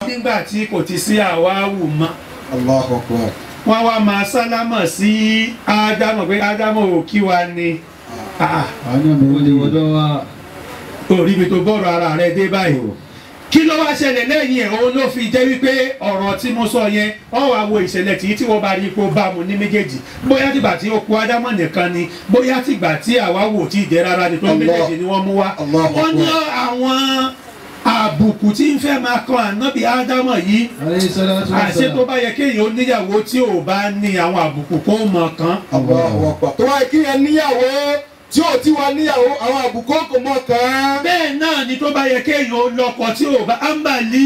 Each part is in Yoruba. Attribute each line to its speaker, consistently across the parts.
Speaker 1: nígbà tí kò ti sí àwáwù mọ́
Speaker 2: Allahu Akbar.
Speaker 1: wọ́n wá máa sálámọ̀ sí ádámọ̀ pé ádámọ̀ ò kí wa ni Ah,
Speaker 3: àwọn náà mi ò lè wọ́dọ̀ wá.
Speaker 1: orí mi tó bọ́rọ̀ ara rẹ dé báyìí kí ló wá ṣẹlẹ̀ lẹ́yìn ẹ̀ òun ló fi jẹ́ wípé ọ̀rọ̀ tí mo sọ yẹn wọ́n wá wo ìṣẹ̀lẹ̀ tí tí wọ́n bá rí ipò bá mu ní méjèèjì bóyá tìgbà tí ó kú ádámọ̀ nìkan ni bóyá tìgbà tí àwa wò tí ì jẹ́ rárá ni tó
Speaker 2: Allah.
Speaker 1: méjèèjì ni wọ́n mú wá
Speaker 2: Allah
Speaker 1: wọ́n ní àwọn àbùkù tí ń fẹ́ máa kan ànábì ádámọ̀ yìí
Speaker 3: alayhi salatu wa
Speaker 1: àṣé tó
Speaker 3: salam.
Speaker 1: bá yẹ kéèyàn ó níyàwó tí ò bá ní àwọn àbùkù kó mọ̀ kan
Speaker 2: Allahu Akbar. tó wáyé kí ẹ níyàwó tí ò tí wá níyàwó àwọn àbùkù kò mọ̀ kàn.
Speaker 1: bẹ́ẹ̀ náà ni tó bá yẹ kéèyàn ó lọ́kọ tí ò bá ámbàlí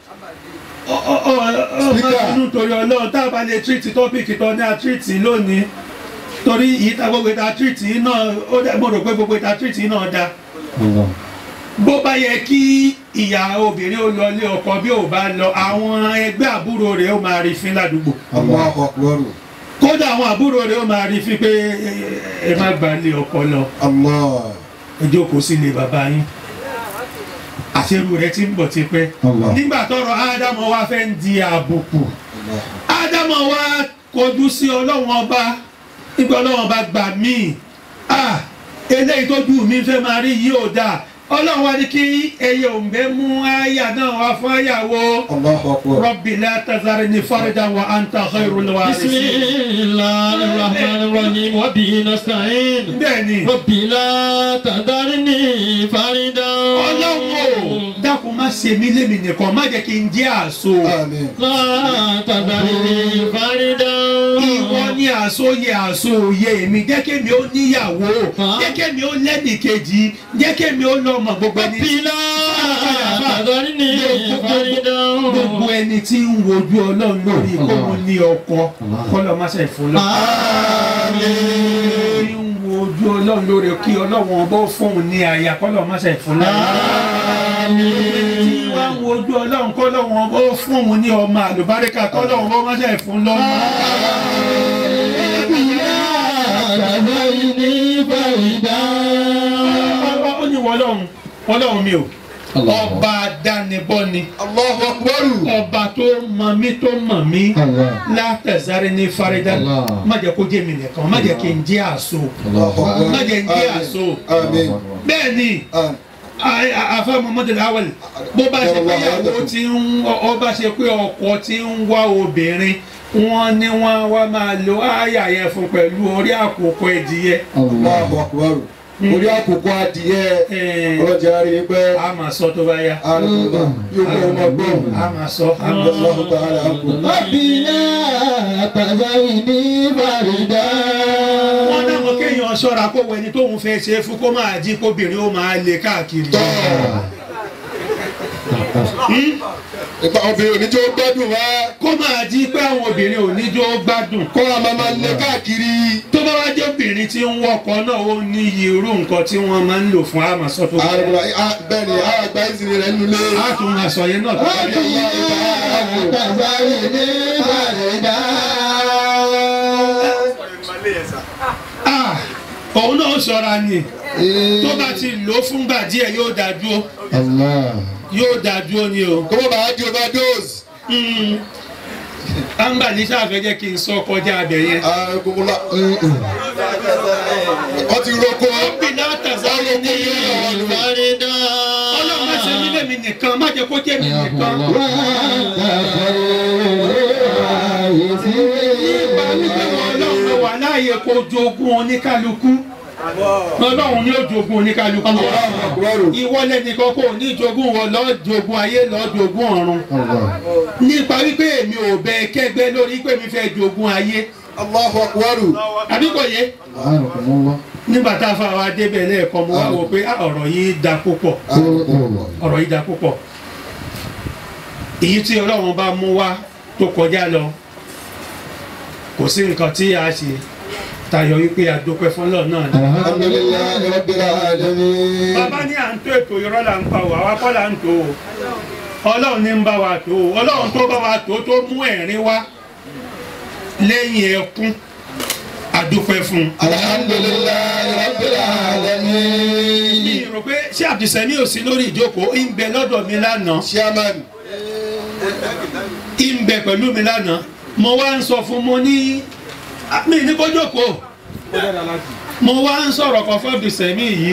Speaker 1: ọmọ
Speaker 2: Speaker.
Speaker 1: inú torí ọlọ́run tá a bá lè tírìtì tọ́pìkì tó ní àtírìtì lónìí torí ìta gbogbo ìta tírìtì náà ó dá mo rò pé gbogbo ìta tírìtì náà dá
Speaker 3: Allah.
Speaker 1: bó bá yẹ kí ìyá obìnrin ó lọ lé ọkọ bí ò bá lọ àwọn ẹgbẹ́ àbúrò rẹ̀ ó máa rí fín ládùúgbò
Speaker 2: Allahu Akbar.
Speaker 1: kódà àwọn àbúrò rẹ̀ ó máa rí fín pé ẹ- ẹ má gbà lé ọkọ lọ
Speaker 2: Allah.
Speaker 1: ẹ jókòó sílé bàbá yín àṣerú rẹ̀ ti ń bọ̀ tipẹ́
Speaker 3: Allah.
Speaker 1: nígbà tọrọ ádámọ wa fẹ́ ń di àbùkù ádámọ wa kọjú sí ọlọ́wọ́n ọba nígbà ọlọ́wọ́n ọba gbà mí ah eléyìí tó ju mi fẹ́ máa rí yìí ò dáa ọlọ́run wa ní kí ẹyẹ òǹgbẹ mú àyà náà wá fún àyàwó
Speaker 2: Allahu Akbar.
Speaker 1: rabbi la tazarni fardan wa anta khairul
Speaker 3: بسم
Speaker 1: warithin
Speaker 3: الله الرحمن الرحيم وبه نستعين
Speaker 1: bẹ́ẹ̀ ni
Speaker 3: ربي لا تذرني فردا
Speaker 1: ọlọ́run ò dákun má ṣe mí lémi nìkan má jẹ́ kí n jẹ́ àṣọ
Speaker 2: Àmín.
Speaker 3: لا تذرني فردا
Speaker 1: ìwọ ní àsóyè àsóyè èmi jẹ́ kémi ó níyàwó
Speaker 3: Hàn?
Speaker 1: jẹ́ kémi ó lẹ́nìkejì jẹ́ kémi ó lọ́mọ gbogbo ẹni
Speaker 3: ربي لا تذرني فردا
Speaker 1: gbogbo ẹni tí ń wojú ọlọ́run lórí kóun ní ọkọ kọ́lọ́ má ṣe fún lọ. tí ń wojú ọlọ́run lórí kí ọlọ́run ọbọ̀ fóun ní àyà kọ́lọ́ má ṣe fún lọ. tí wọ́n ń wojú ọlọ́run kọ́lọ́run ọbọ̀ fóun ní ọmọ àlùbáríkà kọ́lọ́run ọbọ̀ má ṣe fún lọ́mọ.
Speaker 3: تذرني فردا
Speaker 1: ó ní wọlọ́run wọlọ́run mi o ọba dánibọ́ ni
Speaker 2: Allahu Akbar.
Speaker 1: ọba tó mọ mí tó mọ̀ mí
Speaker 3: Allah.
Speaker 1: látẹ̀sáré ní fárídà
Speaker 3: Allah.
Speaker 1: má jẹ́ kó jẹ́ mi nìkan má jẹ́ kí n jẹ́ àṣọ
Speaker 2: Allahu Akbar.
Speaker 1: má jẹ́ n jẹ́ àṣọ
Speaker 2: Àmín.
Speaker 1: bẹ́ẹ̀ ni
Speaker 2: Àmín.
Speaker 1: afa muhammadu awal bó bá ṣe pé ìyàwó tí ń ọba ṣe pé ọkọ tí ń wá obìnrin wọ́n ní wọ́n wá máa lo àyà yẹn fún pẹ̀lú orí àkókò ẹ̀dìyẹ
Speaker 2: Allahu Akbar. orí àkókò adìyẹ
Speaker 1: Ẹ̀,
Speaker 2: ọlọ́jà rí i pé
Speaker 1: a máa sọ tó bá yá
Speaker 2: àrùn yóò kọ́ ọmọ gbọ́n.
Speaker 1: a máa sọ a máa sọ.
Speaker 2: Allahu ta'ala àkó.
Speaker 3: ربي لا تذرني فردا
Speaker 1: wọ́n dáhùn kéèyàn ṣọ́ra kó wọ ẹni tóun fẹ́ ṣe é fún kó máa jí kóbìnrin ó máa lè káàkiri.
Speaker 2: Ìpa obìnrin oníjó gbádùn wá.
Speaker 1: kó máa jí pé àwọn obìnrin ò ní jó gbádùn.
Speaker 2: Kó a máa máa lé káàkiri.
Speaker 1: tó bá wá jẹ́ obìnrin tí ń wọkọ̀ náà ó ní iye irú nǹkan tí wọ́n máa ń lò fún àmàsọ tó bá yá.
Speaker 2: Àrùn bẹ́ẹ̀ ni àwọn àgbà ìsìn rẹ̀ nulẹ̀.
Speaker 1: a tún máa sọ yẹn náà tó bá yá.
Speaker 3: تذرني فردا
Speaker 1: Ah, òun náà ṣọ́ra ni tó bá ti lò ó fúngbà díẹ̀ yóò dá dúró
Speaker 3: الله
Speaker 1: yóò dá dúró ni o.
Speaker 2: Kó má bàa di overdose.
Speaker 1: amba ní sáfẹ́ jẹ́ kí n sọ kọjá abẹ yẹn.
Speaker 2: Àrùn gbogbo la. Wọ́n ti roko.
Speaker 1: bí látàzáré ní
Speaker 3: فردا
Speaker 1: ọlọ́run má ṣe mí lèmi nìkan má jẹ́ kó jẹ́ mi nìkan. nípa wípé wọn ọlọ́run ló wà láàyè kó jogún oníkálukú ọlọ́run ní ó jogún oníkálukú
Speaker 2: Àkùrọ̀rù.
Speaker 1: ìwọ lẹ́nìkan kò ní jogún wọn lọ́ọ́ jogún ayé lọ́ọ́ jogún ọ̀run nípa wípé èmi ò bẹ kẹ́gbẹ́ lórí pé mi fẹ́ jogún ayé
Speaker 2: Allahu Akbar.
Speaker 1: àbí kò yẹ nígbà tá a fa wa débẹ̀ lẹ́ẹ̀kan mo wá wò pé ah, ọ̀rọ̀ yìí da púpọ̀ ọ̀rọ̀ yìí da púpọ̀ èyí tí ọlọ́run bá mú wá tó kọjá lọ kò sí nǹkan tí a ṣe tayọ wípé a dúpẹ́ fọlọ́ náà ni.
Speaker 2: Alhamdulillahi Rabbil alamin.
Speaker 1: bàbá ní à ń tó ètò irọ́ là ń pa wà wá kọ́ là ń tó o ọlọ́run ní ń bá wa tó o ọlọ́run tó bá wa tó tó mú ẹ̀rín wá lẹ́yìn ẹkún a dúpẹ́ fún un.
Speaker 2: Alhamdulillahi Rabbil alamin.
Speaker 1: mi rò pé ṣé àbísẹ́mi ò sí lórí ìjókòó ń bẹ lọ́dọ̀ mi lánàá
Speaker 2: Chairman.
Speaker 1: ìbẹ̀ pẹ̀lú mi lánàá mo wá ń sọ fún mo ní mi ní kó jókòó mo wá ń sọ̀rọ̀ kan fún Abdulsemi yìí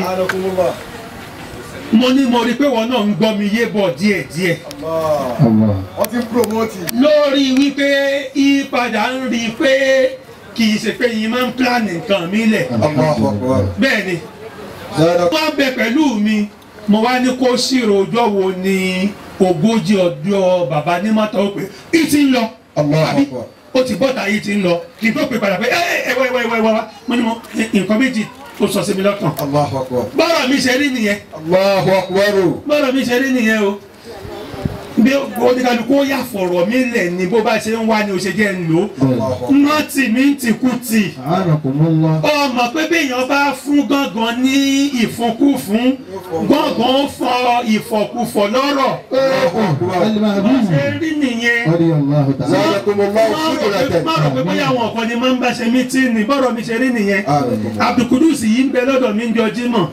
Speaker 1: mo ní mo rí i pé wọn náà ń gbọ́ mi yé bọ̀ díẹ̀díẹ̀
Speaker 3: Allah.
Speaker 2: wọ́n ti ń promote.
Speaker 1: lórí wípé ìpadà ń rí i pé kì í ṣe pé yìí máa ń plan nǹkan mi lẹ̀
Speaker 2: Allahu Akbar.
Speaker 1: bẹ́ẹ̀ ni
Speaker 2: Zara
Speaker 1: wọ́n bẹ pẹ̀lú mi mo wá ní kó ṣírò ọjọ́ wo ni ogójì ọjọ́ bàbá ní mọ́tò ó pé í ti ń lọ
Speaker 2: Allahu
Speaker 1: àbí
Speaker 2: Akbar.
Speaker 1: ó ti bọ́ta yìí ti ń lọ kí n tó pè padà pé ẹ ẹ wá wá wá wá mo ní mo nǹkan méjì ó sọ sí mi lọ́kàn
Speaker 2: Allahu Akbar.
Speaker 1: bọ́rọ̀ mi ṣe rí nìyẹn
Speaker 2: Allahu Akbar.
Speaker 1: bọ́rọ̀ mi ṣe rí nìyẹn o bí oníkàlùkù ó yà fọ̀rọ̀ mi lẹ̀ ni bó bá ṣe ń wá ni ó ṣe jẹ́ ń lò ó
Speaker 2: Allahu Akbar.
Speaker 1: nọ́ọ̀tì mi ń tìkùtì
Speaker 3: A'anakumullah.
Speaker 1: ọmọ pé béèyàn bá fún gángan ní ìfúnkúfún gángan fọ ìfọkúfọ lọ́rọ̀ bó
Speaker 3: Al-Ma'bud.
Speaker 1: ṣe rí nìyẹn
Speaker 3: Radiyallahu ta'ala.
Speaker 2: Zadakumullahu khudratan.
Speaker 1: má rò pé bóyá àwọn ọ̀kan ni máa ń bá ṣe mítìnì bọ́rọ̀ mi ṣe rí nìyẹn
Speaker 2: A'anakumullah.
Speaker 1: Abdulkudus yìí ń bẹ lọ́dọ̀ mi ń jọ jímọ̀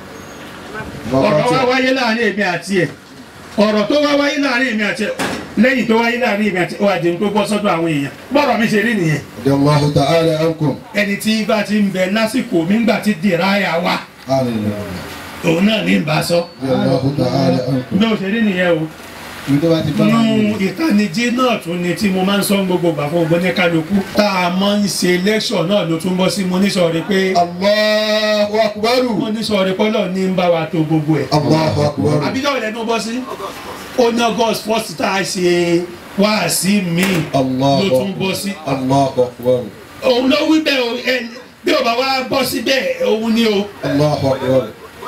Speaker 1: ọ̀rọ̀ wá wáyé láàrin èmi àti ẹ̀ ọ̀rọ̀ tó wá wáyé láàrin èmi àti ẹ̀ lẹ́yìn tó wáyé láàrin èmi àti ẹ̀ wà jẹun tó bọ́ sọ́dọ̀ àwọn èèyàn bọ́rọ̀ mi ṣe rí nìyẹn
Speaker 2: Allahu ta'ala ankum.
Speaker 1: ẹni tí bá ti ń bẹ lásìkò mi ń gbà tí dìráyà wá
Speaker 2: A'anakumullah.
Speaker 1: òun náà ní bá sọ
Speaker 2: Allahu ta'ala ankum.
Speaker 1: bí ó ṣe rí nìyẹn o
Speaker 3: Ibi tó bá ti bá wà
Speaker 1: nínú
Speaker 3: ní.
Speaker 1: ìtanijí náà tún ni tí mo máa ń sọ gbogbo gbà fún gbogbo ní kálukú tá a máa ń ṣe lẹ́ṣọ̀ náà ló tún bọ́ sí mo ní sọ̀rọ̀ pé
Speaker 2: Allahu Akbar.
Speaker 1: mo ní sọ̀rọ̀ pé Ọlọ́run ní ń bá wa tó gbogbo ẹ̀
Speaker 2: Allahu Akbar.
Speaker 1: àbíjọ́ ìlẹ̀ tó bọ́ sí ó ní august first tá a ṣe wáàsí mi
Speaker 2: Allahu
Speaker 1: ló tún bọ́ sí
Speaker 2: Allahu Akbar.
Speaker 1: òun ló wí bẹ́ẹ̀ o ẹ bí o bá wá bọ́ sí bẹ́ẹ̀ òun ni o
Speaker 2: Allahu Akbar.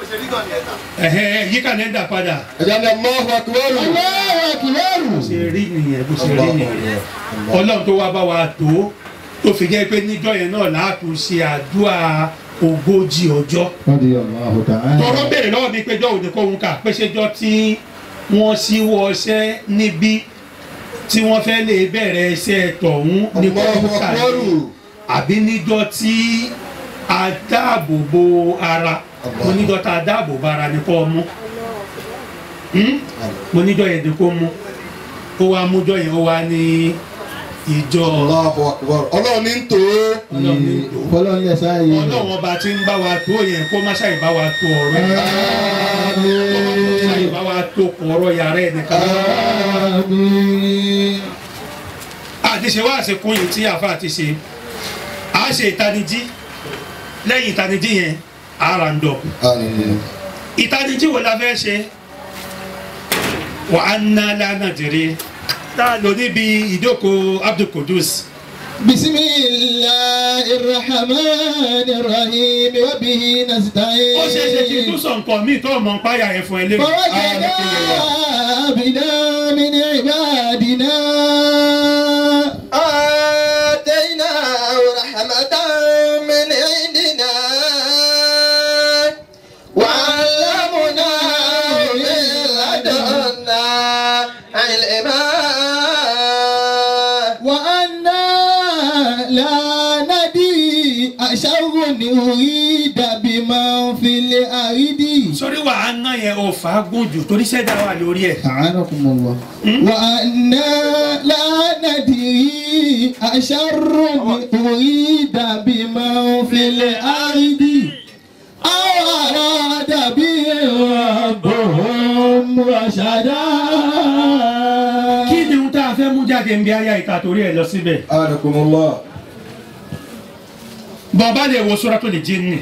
Speaker 1: ẹ̀hẹ́ yí kàlẹ́ndà padà
Speaker 2: Ẹja ni Allahu Akbar.
Speaker 3: Allahu Akbar.
Speaker 1: bó ṣe rí nìyẹn bó ṣe rí
Speaker 2: Allahu
Speaker 1: nìyẹn
Speaker 2: Akbar.
Speaker 1: ọlọ́run tó wá bá wa tó tó fi jẹ́ pé níjọ́ yẹn náà láàtún ṣe àdúrà ogójì ọjọ́
Speaker 3: Radiyallahu ta'ala.
Speaker 1: tọrọ béèrè lọ́wọ́ mi pé jọ́ òde kóhun kà pé ṣéjọ́ tí wọ́n ṣíwọ́ ọṣẹ́ níbí tí wọ́n fẹ́ lè bẹ̀rẹ̀ iṣẹ́ tọ̀hún ní
Speaker 2: Allahu
Speaker 1: kóhun kà
Speaker 2: Akbar.
Speaker 1: ní àbí níjọ́ tí a dáàbò bo ara
Speaker 2: Allah.
Speaker 1: mo níjọ́ tá a dáàbò bo ara ní kó mú Hmm? mo níjọ́ yẹn ní kó mú ó wá mújọ́ yẹn ó wá ní ìjọ
Speaker 2: Allahu Akbar. Ọlọ́run ní ń tò ó.
Speaker 1: Ọlọ́run ní tò ó.
Speaker 3: Fọlọ́n yẹ sáyé.
Speaker 1: ọlọ́run ọba tí ń bá wa tó yẹn kó má ṣàì bá wa tó ọ̀rọ̀ ẹ̀ ṣàì bá wa tó ọ̀rọ̀ yàrá ẹ̀ nìkan.
Speaker 3: Àmín.
Speaker 1: àti ṣe wá àṣekún yìí tí àfa àti ṣe à ṣe ìtanijí lẹ́yìn ìtanijí yẹn ara ń dọ̀ ìtanijí wo la fẹ́ ṣe wà á ná lánà dèrè tá a lò níbi ìjókòó Abdul Qudus
Speaker 3: بسم الله الرحمن الرحيم وبه نستعين
Speaker 1: ó ṣeé ṣe kí n tún sọ nǹkan míì tó mọ̀ ń páyà ẹ̀ fún ẹ lé
Speaker 3: فوجدنا عبدا من عبادنا
Speaker 4: آتيناه رحمة من عندنا وعلمناه من لدنا علما
Speaker 3: وأنا لا ندري أشر أريد بمن في الأرض
Speaker 1: sórí wà á ná yẹn ò fàágùn jù torí ṣẹ́dá wà lórí ẹ̀
Speaker 3: أعانكم الله وأنا لا ندري أشر أريد بمن في الأرض أو أراد بهم ربهم رشدا
Speaker 1: kí ni ohun tá a fẹ́ mú jáde ń bí ayá ìta torí ẹ̀ lọ síbẹ̀
Speaker 2: Anakumullah.
Speaker 1: bọ̀ọ̀bá lè wo Suratul Jinni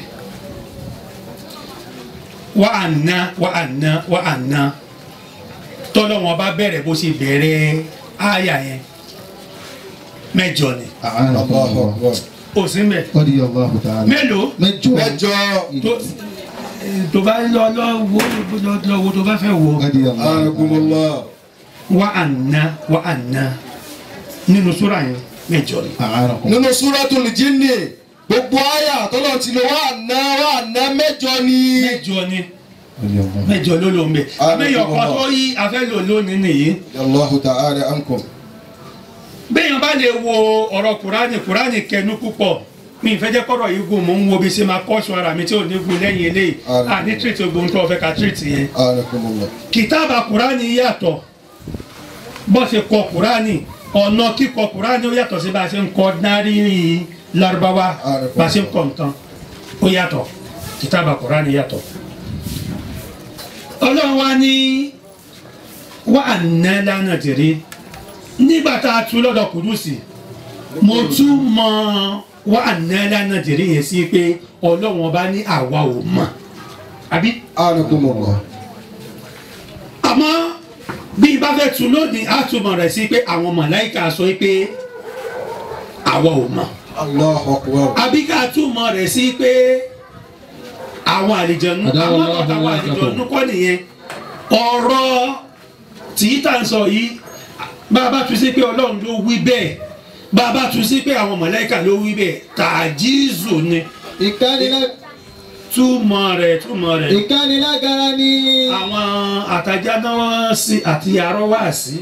Speaker 1: wà á ná wà á ná wà á ná tọ́lọ́wọ́n bá bẹ̀rẹ̀ bó ṣe bẹ̀rẹ̀ ayà yẹn mẹ́jọ ni
Speaker 3: أعانكم
Speaker 2: Allahu
Speaker 3: الله
Speaker 2: Akbar.
Speaker 1: ó sì mẹ́
Speaker 3: رضي الله تعالى
Speaker 1: mélòó
Speaker 3: مجو
Speaker 2: Mẹ́jọ.
Speaker 1: tó tó bá lọ lọ wo lọ lọ wo tó bá fẹ́ wo
Speaker 3: رضي الله تعالى
Speaker 2: Anakumullah.
Speaker 1: wà á ná wà á ná nínú súra yẹn mẹ́jọ ni.
Speaker 3: أعانكم
Speaker 2: Nínú Suratul Jinni, gbogbo àyà tọ́lọ̀ ti lọ wà ná wà ná mẹ́jọ ni.
Speaker 1: mẹ́jọ ni
Speaker 3: رضي الله
Speaker 1: mẹ́jọ ló ló ń bẹ
Speaker 2: Ah,
Speaker 1: àmẹyọ
Speaker 2: mẹ́jọ
Speaker 1: kan
Speaker 2: ló.
Speaker 1: tó yí afẹlò lónìí nìyí
Speaker 2: Allahu ta'ala ankum.
Speaker 1: bẹ́ẹ̀yàn bá lè wo ọ̀rọ̀ kùránì kùránì kẹnu púpọ̀ mi ìfẹ́ jẹ́ kọ́rọ̀ yìí gùn mò ń wo bí ṣe máa kọ́ṣọ́ ara mi tí ò ní gùn lẹ́yìn eléyìí
Speaker 2: Ah,
Speaker 1: à ní tírìtì ogun tó fẹ́ ka tírìtì yẹn
Speaker 2: Anakumullah.
Speaker 1: kìtàbà kùránì yàtọ̀ bó ṣe kọ kúránì ọ̀nà kíkọ kúránì ó yàtọ̀ sí bá a ṣe ń kọ náírì lárúbáwá bá a ṣe ń kọ nǹkan ó yàtọ̀ kìtàbà kúránì yàtọ̀ ọlọ́run wa ní wà á ná lánàá tèrè nígbà tá a tu lọ́dọ̀ kùdùsì mo tún mọ wà á ná lánàá tèrè yẹn sí pé ọlọ́run ọba ní àwa ò mọ̀ àbí
Speaker 2: anakumullah
Speaker 1: àmọ́ bí ibà fẹ́ tu lónìí á túmọ̀ rẹ̀ sí pé àwọn màláìka sọ pé àwa ò mọ̀
Speaker 2: allahu akbar
Speaker 1: àbí ká túmọ̀ rẹ̀ sí pé àwọn àlìjẹ̀nu
Speaker 3: Àdáwọ̀
Speaker 1: àwọn
Speaker 3: Allahu
Speaker 1: ọ̀tá àwọn
Speaker 3: Akbar.
Speaker 1: àlìjẹ̀nu kọ́ nìyẹn ọ̀rọ̀ tí tá ń sọ yìí bá a bá tu sí pé ọlọ́run ló wí bẹ́ẹ̀ bá a bá tu sí pé àwọn màláìka ló wí bẹ́ẹ̀ tàjíìzù ni
Speaker 3: ìkánilá-
Speaker 1: túmọ̀ rẹ̀ túmọ̀ rẹ̀
Speaker 3: ìkánilágara ni
Speaker 1: àwọn àtajà náà sí àti arọ́wà sí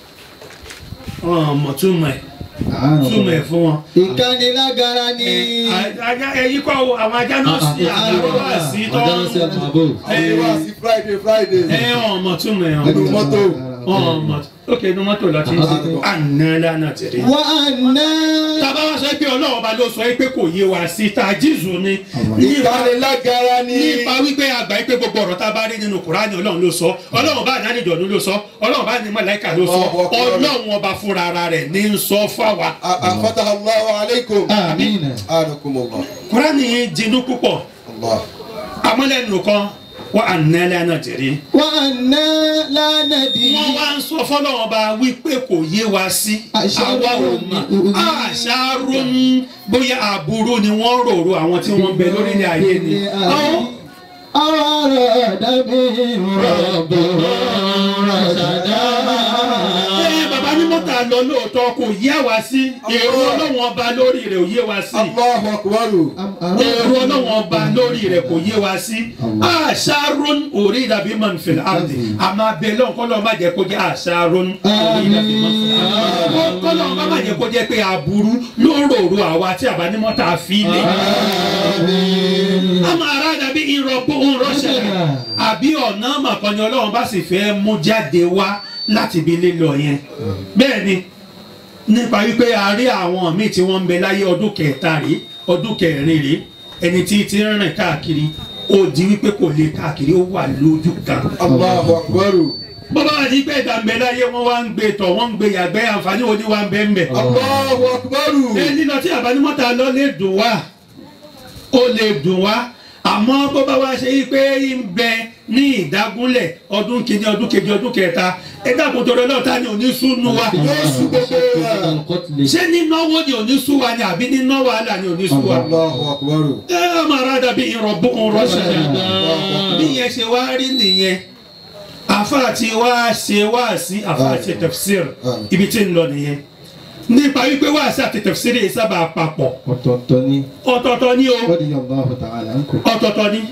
Speaker 1: ọmọ túmọ̀ ẹ̀ túmọ̀ ẹ̀ fún wọn.
Speaker 3: ìkánilágara ni
Speaker 1: ajá ẹyí kọ́ o, àwọn ajá náà sí àti arọ́wà sí tọ́
Speaker 2: àyè wá sí friday friday
Speaker 1: ẹ ọmọ túmọ̀ ẹ̀
Speaker 2: nínú mọ́tò
Speaker 1: ọmọ ok inú mọ́tò lọ ti ń ṣe àná lánàá tẹ̀lé.
Speaker 3: wà á ná
Speaker 1: tábà wá sọ pé ọlọ́run bá ló sọ pé kò yé wa sí tajíìzù ni nípa
Speaker 2: ìkánilágara ni
Speaker 1: nípa wípé àgbà yìí pé gbogbo ọ̀rọ̀ tá a bá rí nínú kùránì ọlọ́run ló sọ ọlọ́run bá ní àdìjọ́nù ló sọ ọlọ́run bá ní màláíkà ló sọ
Speaker 2: Allahu Akbar.
Speaker 1: ọlọ́run ọba fúnra ara rẹ̀ ní ń sọ fáwa.
Speaker 2: afataha allahu alaykum
Speaker 3: àmín
Speaker 2: anakumullah
Speaker 1: kùránì yìí jinú púpọ̀
Speaker 2: allah
Speaker 1: amọ́lẹ́nu kan wọ́n à ń nẹ́lẹ́ náà jẹ̀rí.
Speaker 3: wà á ná lánàdì
Speaker 1: wọ́n wá ń sọ fọ́lọ́run ọba wípé kò yé wa sí àwa ò mọ̀ àṣàrò ń bóyá àbúrò ni wọ́n rorò àwọn tí wọ́n ń bẹ lórílẹ̀ ayé ni. Àwọn-
Speaker 3: àwọn ọ̀rọ̀ dàbí rọ̀bù rọ̀ṣàdá.
Speaker 1: Ẹ bàbá ní mọ́tà lọ lóòótọ́ kò yé wa sí èrò ọlọ́wọ́n ọba lórí rẹ̀ ò yé wa sí
Speaker 2: allahu akbar
Speaker 1: èrò ọlọ́wọ́n ọba lórí rẹ̀ kò yé wa sí àṣàrún orí ìdàbí mọ̀nfẹ̀lẹ̀ àdì àmọ́ abẹ́ lọ́n kọ́ lọ́n má jẹ́ kó jẹ́ àṣàrún orí ìdàbí mọ̀nfẹ̀lẹ̀ àdì kọ́ lọ́n má jẹ́ kó jẹ́ pé aburú ló ń rorò àwa tí àbá ní mọ́tà fi lé àmọ́ ara dàbí ìrọ̀pọ̀ òun rọ́ṣẹ̀ àbí ọ̀nà màkànnì ọlọ́run bá sì fẹ́ mú jáde wá láti ibi lílọ yẹn bẹ́ẹ̀ ni nípa wípé a rí àwọn míì tí wọ́n ń bẹ láyé ọdún kẹta rí ọdún kẹrin rí ẹni tí ti ń rìn káàkiri ó di wípé kò lè káàkiri ó wà lójú kan
Speaker 2: allahu akbar
Speaker 1: bọ́bá àti ìgbẹ́ ìdàmbẹ́ láyé wọ́n wá ń gbé tọ̀ wọ́n ń gbé yàgbẹ́ àǹfààní wo ni wá ń bẹ́ ń bẹ̀
Speaker 2: allahu akbar
Speaker 1: ẹ lílọ tí àbánimọ́ta lọ lè dùn wá ó lè dùn wá àmọ́ bó bá wá ṣe yí pé ń bẹ ní ìdágúnlẹ̀ ọdún kìíní ọdún kejì ọdún kẹta ẹ dákun tó lọ́ọ́ ta ni òní súnú wa
Speaker 2: yéésù gbogbo wa
Speaker 1: ṣé nínáwó ni òní sú wa ni àbí níná wàhálà ni òní sú wa.
Speaker 2: allahu akbar
Speaker 1: ẹ ọmọ ara dàbí ìrọ̀bù rọ́ṣẹ̀ bí yẹn ṣe wá rí nìyẹn àfa tí wá ṣe wá sí àfa ṣe tafsir ibi tí ń lọ nìyẹn nípa wípé wá sí àti tafsir yìí sábà papọ̀
Speaker 3: ọ̀tọ̀ọ̀tọ̀ ni
Speaker 1: ọ̀tọ̀ọ̀tọ̀ ni o
Speaker 3: radiyallahu ta'ala anhu.
Speaker 1: ọ̀tọ̀ọ̀tọ̀ ni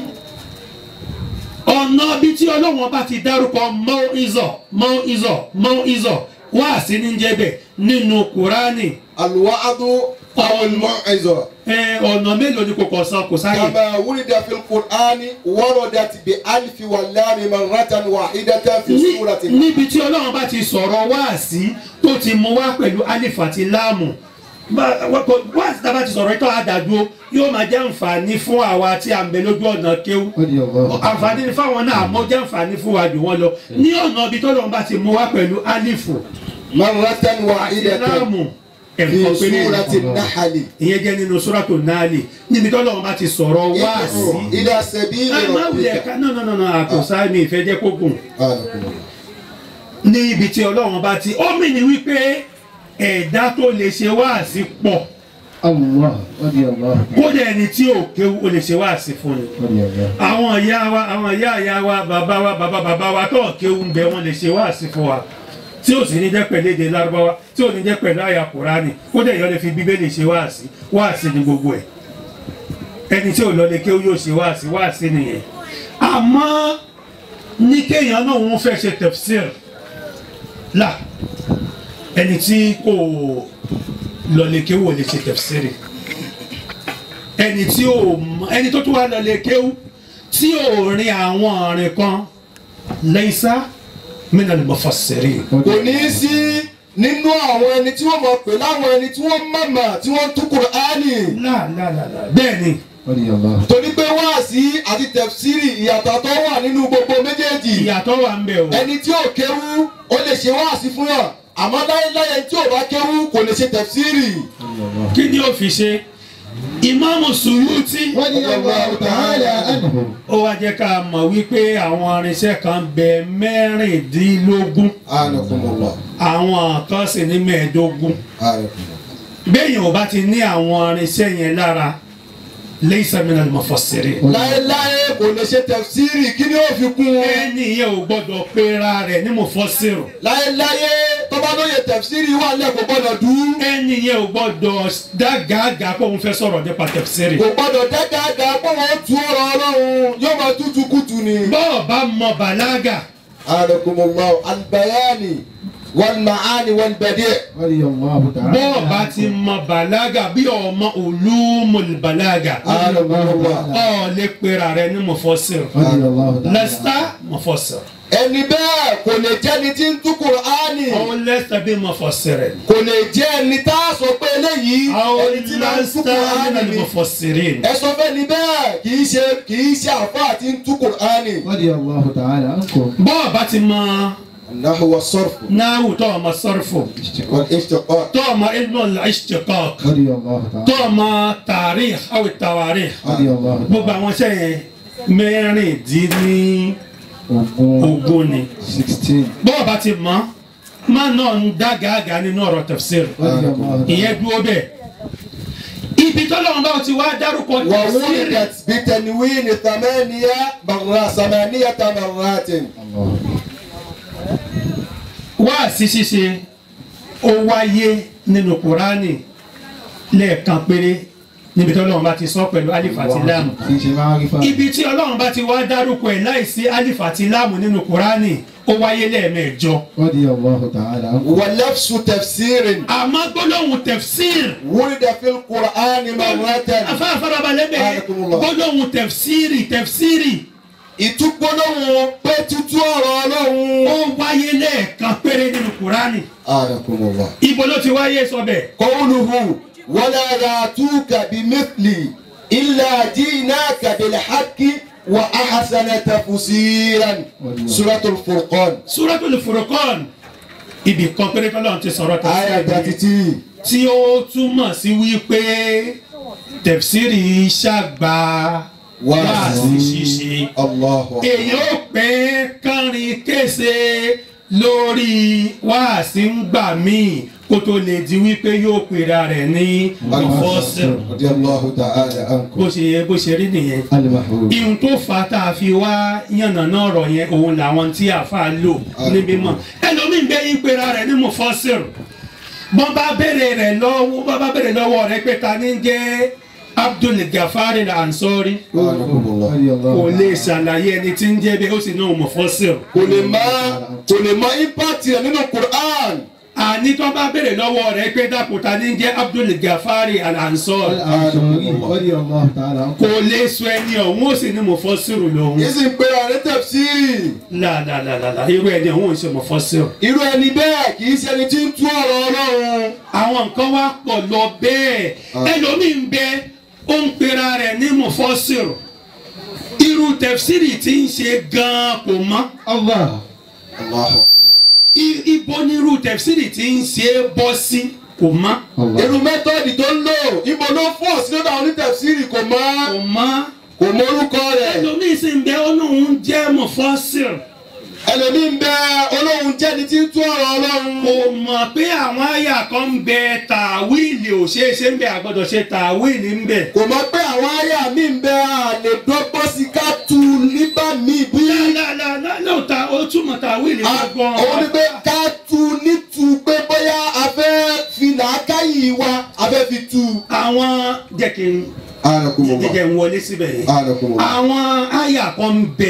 Speaker 1: ọ̀nà bí tí ọlọ́wọ́n bá ti dárúkọ mọ́ ìzọ̀ mọ́ ìzọ̀ mọ́ ìzọ̀ wá sí ní jẹ́bẹ̀ nínú kùránì
Speaker 2: alwa'adu aw almau'iza
Speaker 1: ẹ, ọ̀nà mélòó ni kò kọ̀ san kò sáyè
Speaker 2: كما ورد في القرآن وردت بألف واللام مرة واحدة في
Speaker 1: Ní-
Speaker 2: سورة
Speaker 1: níbi tí ọlọ́run bá ti sọ̀rọ̀ wáàsí tó ti mú wá pẹ̀lú alif àti láàmù Bá- wá- kò- wáàsí tá a bá ti sọ̀rọ̀ ìtọ́ àdàdúró yóò máa jẹ́ àǹfààní fún àwa tí à ń bẹ lójú ọ̀nà kéwú
Speaker 3: radiyallahu ta'ala.
Speaker 1: àǹfààní ni fáwọn náà àmọ́ jẹ́ àǹfààní fún wa jù wọ́n lọ ní ọ̀nà ibi tọ́lọ́run bá ti mú wá pẹ̀lú alifu
Speaker 2: مرة
Speaker 1: àti
Speaker 2: واحدة
Speaker 1: láàmù
Speaker 2: في
Speaker 1: ẹ̀kọ́ péré
Speaker 2: سورة النحل
Speaker 1: ìyẹn jẹ́ nínú sóràtò náàlì níbi tọ́lọ́run bá ti sọ̀rọ̀
Speaker 2: ادعو
Speaker 1: wáàsí.
Speaker 2: إلى سبيل
Speaker 1: ẹ má wulẹ̀
Speaker 2: ربك
Speaker 1: ká náà náà náà àkọsá mi ìfẹ́ jẹ́ kó gùn.
Speaker 2: آمين.
Speaker 1: ní ibi tí ọlọ́run bá ti ó mì ní wípé ẹ̀dá tó lè ṣe wáàsí pọ̀
Speaker 3: Allah radiyallahu
Speaker 1: kódà ẹni tí ò kéwu ó lè ṣe wáàsí fún ni.
Speaker 3: radiyallahu.
Speaker 1: àwọn ìyá wa àwọn ìyá ìyá wa bàbá wa bàbá bàbá wa tó kéwu ń bẹ wọn lè ṣe wáàsí fún wa tí ó sì ní jẹ́ pẹ̀lú èdè lárúbáwá tí ò ní jẹ́ pẹ̀lú àyà kùránì kódà èèyàn lè fi bíbélì ṣe wáàsí wáàsí ni gbogbo ẹ̀ ẹni tí ò lọ lè kéwu yóò ṣe wáàsí wáàsí nìyẹn àmọ́ ní kéèyàn náà wọ́n fẹ́ ṣe tafsir là ẹni tí kò lọlé kéwú ò lè ṣe tẹfsiri ẹni tí ò mọ ẹni tó tún wá lọlé kéwú tí ò rin àwọn ọ̀rìn kan lẹ́sà min al-mufassirin.
Speaker 2: kò ní í sí nínú àwọn ẹni tí wọ́n mọ̀ pé láwọn ẹni tí wọ́n mọ̀mọ̀ tí wọ́n tú Kùránì
Speaker 1: láàláàlá bẹ́ẹ̀ ni
Speaker 3: رضي الله
Speaker 2: torí pé wáàsí àti tẹ̀fsírì ìyàtọ̀ tó wà nínú gbogbo méjèèjì
Speaker 1: ìyàtọ̀ wà ń bẹ̀ o.
Speaker 2: ẹni tí ò kéwú ó lè ṣe wáàsí fún yàn àmọ́ láyéláyé tí ò bá kéwú kò lè ṣe tẹ̀fsírì.
Speaker 3: رضي الله
Speaker 1: kí ni ó fi ṣe ìmáàmù Suyuti
Speaker 3: رضي الله تعالى عنه
Speaker 1: ó wá jẹ́ ká mọ̀ wípé àwọn irinṣẹ́ kan bẹ mẹ́rìndínlógún
Speaker 2: anakumullah
Speaker 1: àwọn kan sì ní mẹ́ẹ̀ẹ́dógún
Speaker 2: anakumullah.
Speaker 1: béèyàn ò bá ti ní àwọn irinṣẹ́ yẹn lára laysa min al-mufassirin.
Speaker 2: láyéláyé kò lè ṣe tẹ̀fsírì kí ni ó fi kún un.
Speaker 1: ẹni yẹn ò gbọ́dọ̀ pera rẹ̀ ní mufassir
Speaker 2: láyéláyé tó bá lóye tẹ̀fsírì wà lẹ́ kò gbọ́dọ̀ dùn.
Speaker 1: ẹni yẹn ò gbọ́dọ̀ dágàgà pé òun fẹ́ sọ̀rọ̀ nípa tafsiri.
Speaker 2: kò gbọ́dọ̀ dáadáa pé wọ́n tu ọ̀rọ̀ ọlọ́run yóò máa tútù kùtù ni.
Speaker 1: bọ́ọ̀ bá mọ bàlágà
Speaker 2: anakumullah albayani wal maani wal badi'.
Speaker 3: رضي الله تعالى
Speaker 1: bọ́ọ̀ bá ti mọ bàlágà bí ọmọ ulumul bàlágà
Speaker 3: رضي الله تعالى
Speaker 1: ọ̀ lè pera rẹ̀ ní mufassir.
Speaker 3: رضي الله تعالى
Speaker 1: lasta mufassir.
Speaker 2: ẹni bẹ́ẹ̀ kò lè jẹ́ni tí ń tú Kùránì
Speaker 1: ọ̀ lasta bí mufassirin.
Speaker 2: kò lè jẹ́ ẹni tá a sọ pé eléyìí
Speaker 1: ọ̀
Speaker 2: ẹni tí máa ń tú
Speaker 1: lasta
Speaker 2: Kùránì
Speaker 1: min
Speaker 2: ni.
Speaker 1: mufassirin.
Speaker 2: ẹ sọ fẹ́ ni bẹ́ẹ̀ kì í ṣe kì í ṣe àfáà tí ń tú Kùránì.
Speaker 3: رضي الله تعالى عنكم
Speaker 1: bọ́ọ̀ bá ti mọ
Speaker 2: النحو والصرف
Speaker 1: náwó tó ọmọ sọ́rfù
Speaker 2: والاشتقاق
Speaker 1: tó ọmọ ilmu al-ishtiqaq
Speaker 3: رضي الله تعالى
Speaker 1: tó ọmọ tarikh aw tawarikh
Speaker 3: رضي الله
Speaker 1: gbogbo
Speaker 3: تعالى
Speaker 1: àwọn iṣẹ́ yẹn mẹ́rìndínlógún
Speaker 3: وقوم
Speaker 1: ni
Speaker 3: 16
Speaker 1: bọ́ọ̀ bá ti mọ̀ máa náà ń dá gàgà nínú ọ̀rọ̀ tafsir
Speaker 3: رضي الله
Speaker 1: ìyẹn
Speaker 3: تعالى
Speaker 1: dúró bẹ́ẹ̀ ibi tọ́lọ́run bá ti wá dárúkọ tafsir
Speaker 2: وولدت بتنوين ثمانية مرات ثمانية مرات
Speaker 3: الله
Speaker 1: wá sí ṣíṣe ó wáyé nínú kúránì lẹ́ẹ̀kan péré níbi tọ́lọ́run bá ti sọ pẹ̀lú alif àti lam
Speaker 3: في شيء معرفة
Speaker 1: ibi tí ọlọ́run bá ti wá dárúkọ ẹ̀ láìsí alif àti lam nínú kúránì ó wáyé lẹ́ẹ̀mẹ́jọ
Speaker 3: رضي الله تعالى عنكم
Speaker 2: ولفظ تفسير
Speaker 1: àmọ́ gbólóhùn tafsir
Speaker 2: ولد في القرآن مرة
Speaker 1: afáfárabalẹ̀ bẹ́ẹ̀
Speaker 2: Barakallahu.
Speaker 1: gbólóhùn tafsiri tafsiri
Speaker 2: ìtúgbólóhùn pé tútú ọ̀rọ̀
Speaker 1: ó
Speaker 2: ọlọ́run.
Speaker 1: wáyé lẹ́ẹ̀kan péré nínú kúránì
Speaker 2: آنكم الله
Speaker 1: ibo ló ti wáyé sọ bẹ́ẹ̀
Speaker 2: قوله ولا يأتوك بمثل إلا جئناك بالحق وأحسن تفسيرا سورة الفرقان
Speaker 1: suratul furqan ibì kan péré tọ́lọ́run ti sọ̀rọ̀
Speaker 2: آية
Speaker 1: tafsiri
Speaker 2: 33
Speaker 1: tí ó túmọ̀ sí wípé tafsiri ṣàgbà wáàsí ṣíṣe
Speaker 2: الله أكبر
Speaker 1: èèyàn ó pẹ́ kánrin kése lórí wáàsí ń gbà míì kó tó lè di wípé yóò pera rẹ̀ ní mufassir
Speaker 2: رضي الله تعالى عنكم
Speaker 1: bó ṣe yẹ bó ṣe rí nìyẹn
Speaker 3: المحروم
Speaker 1: ihun tó fà á tá a fi wá yànnàná ọ̀rọ̀ yẹn òun làwọn tí àfa lò níbí mọ̀ ẹlòmíín bẹ́ yín pera rẹ̀ ní mufassir bọ́n bá bèrè rẹ̀ lọ́wọ́ bọ́n bá bèrè lọ́wọ́ rẹ̀ pé ta ni ń jẹ́ Abdul Gafari Al-Ansori
Speaker 2: آنكم الله
Speaker 3: رضي الله
Speaker 1: kò lè
Speaker 3: تعالى
Speaker 1: ṣàlàyé ẹni tí ń jẹ́ bẹ́ẹ̀ ó sì náà mufassir
Speaker 2: kò lè má kò lè má impact rẹ̀ nínú Quran
Speaker 1: àní tó bá bèrè lọ́wọ́ rẹ̀ pé dàpọ̀ ta ni ń jẹ́ Abdul Gafari Al-Ansori
Speaker 3: الأنصاري رضي الله تعالى عنكم
Speaker 1: kò lè sọ ẹni ọ̀hún ó sì ní mufassir lòun
Speaker 2: yìí sì ń pera rẹ̀ tafsiri
Speaker 1: láàlàlàlà irú ẹni ọ̀hún ò ṣe mufassir.
Speaker 2: irú ẹni bẹ́ẹ̀ kì í ṣe ẹni tí ń tú ọ̀rọ̀ Ọlọ́run
Speaker 1: àwọn nǹkan wá pọ̀ lọ bẹ́ẹ̀ ẹlòmíì ń bẹ ó ń pera rẹ̀ ní mufassir irú tẹ̀fsírì tí ń ṣe gan-an kò mọ́
Speaker 3: الله
Speaker 2: Allahu
Speaker 1: I- ibo ni irú tẹ̀fsírì tí ń ṣe bọ́ sí kò mọ́
Speaker 3: الله
Speaker 2: irú mẹ́tọ́ọ̀dì tó ń lò ibo ló fọ́ sí lọ́dọ̀ àwọn onítẹ̀fsírì kò mọ́
Speaker 1: kò mọ́
Speaker 2: kò mọ orúkọ rẹ̀
Speaker 1: ẹlòmíì sì ń bẹ ó lóun jẹ́ mufassir
Speaker 2: ẹlòmíín bẹ olóhùn jẹ́ni tí ń tú ọ̀rọ̀ Ọlọ́run
Speaker 1: kò mọ̀ pé àwọn àyà kan ń bẹ tàwíìlì ò ṣeé ṣe ń bẹ àgbọ̀dọ̀ ṣe tàwíìlì ń bẹ.
Speaker 2: kò mọ̀ pé àwọn àyà mi ń bẹ àlè dọ́gbọ́n sí ká tu nígbà míì bí
Speaker 1: lálálálá lóòótọ́ ó túmọ̀ tàwíìlì
Speaker 2: a-
Speaker 1: gbọ́n.
Speaker 2: òun ni pé ká tu nítu pé bóyá a fẹ́ fi làákàyè wa a fẹ́ fi tu.
Speaker 1: àwọn jẹ́ kí n jẹ́jẹ́ ń wọlé síbẹ̀ yẹn. àwọn àyà kan ń bẹ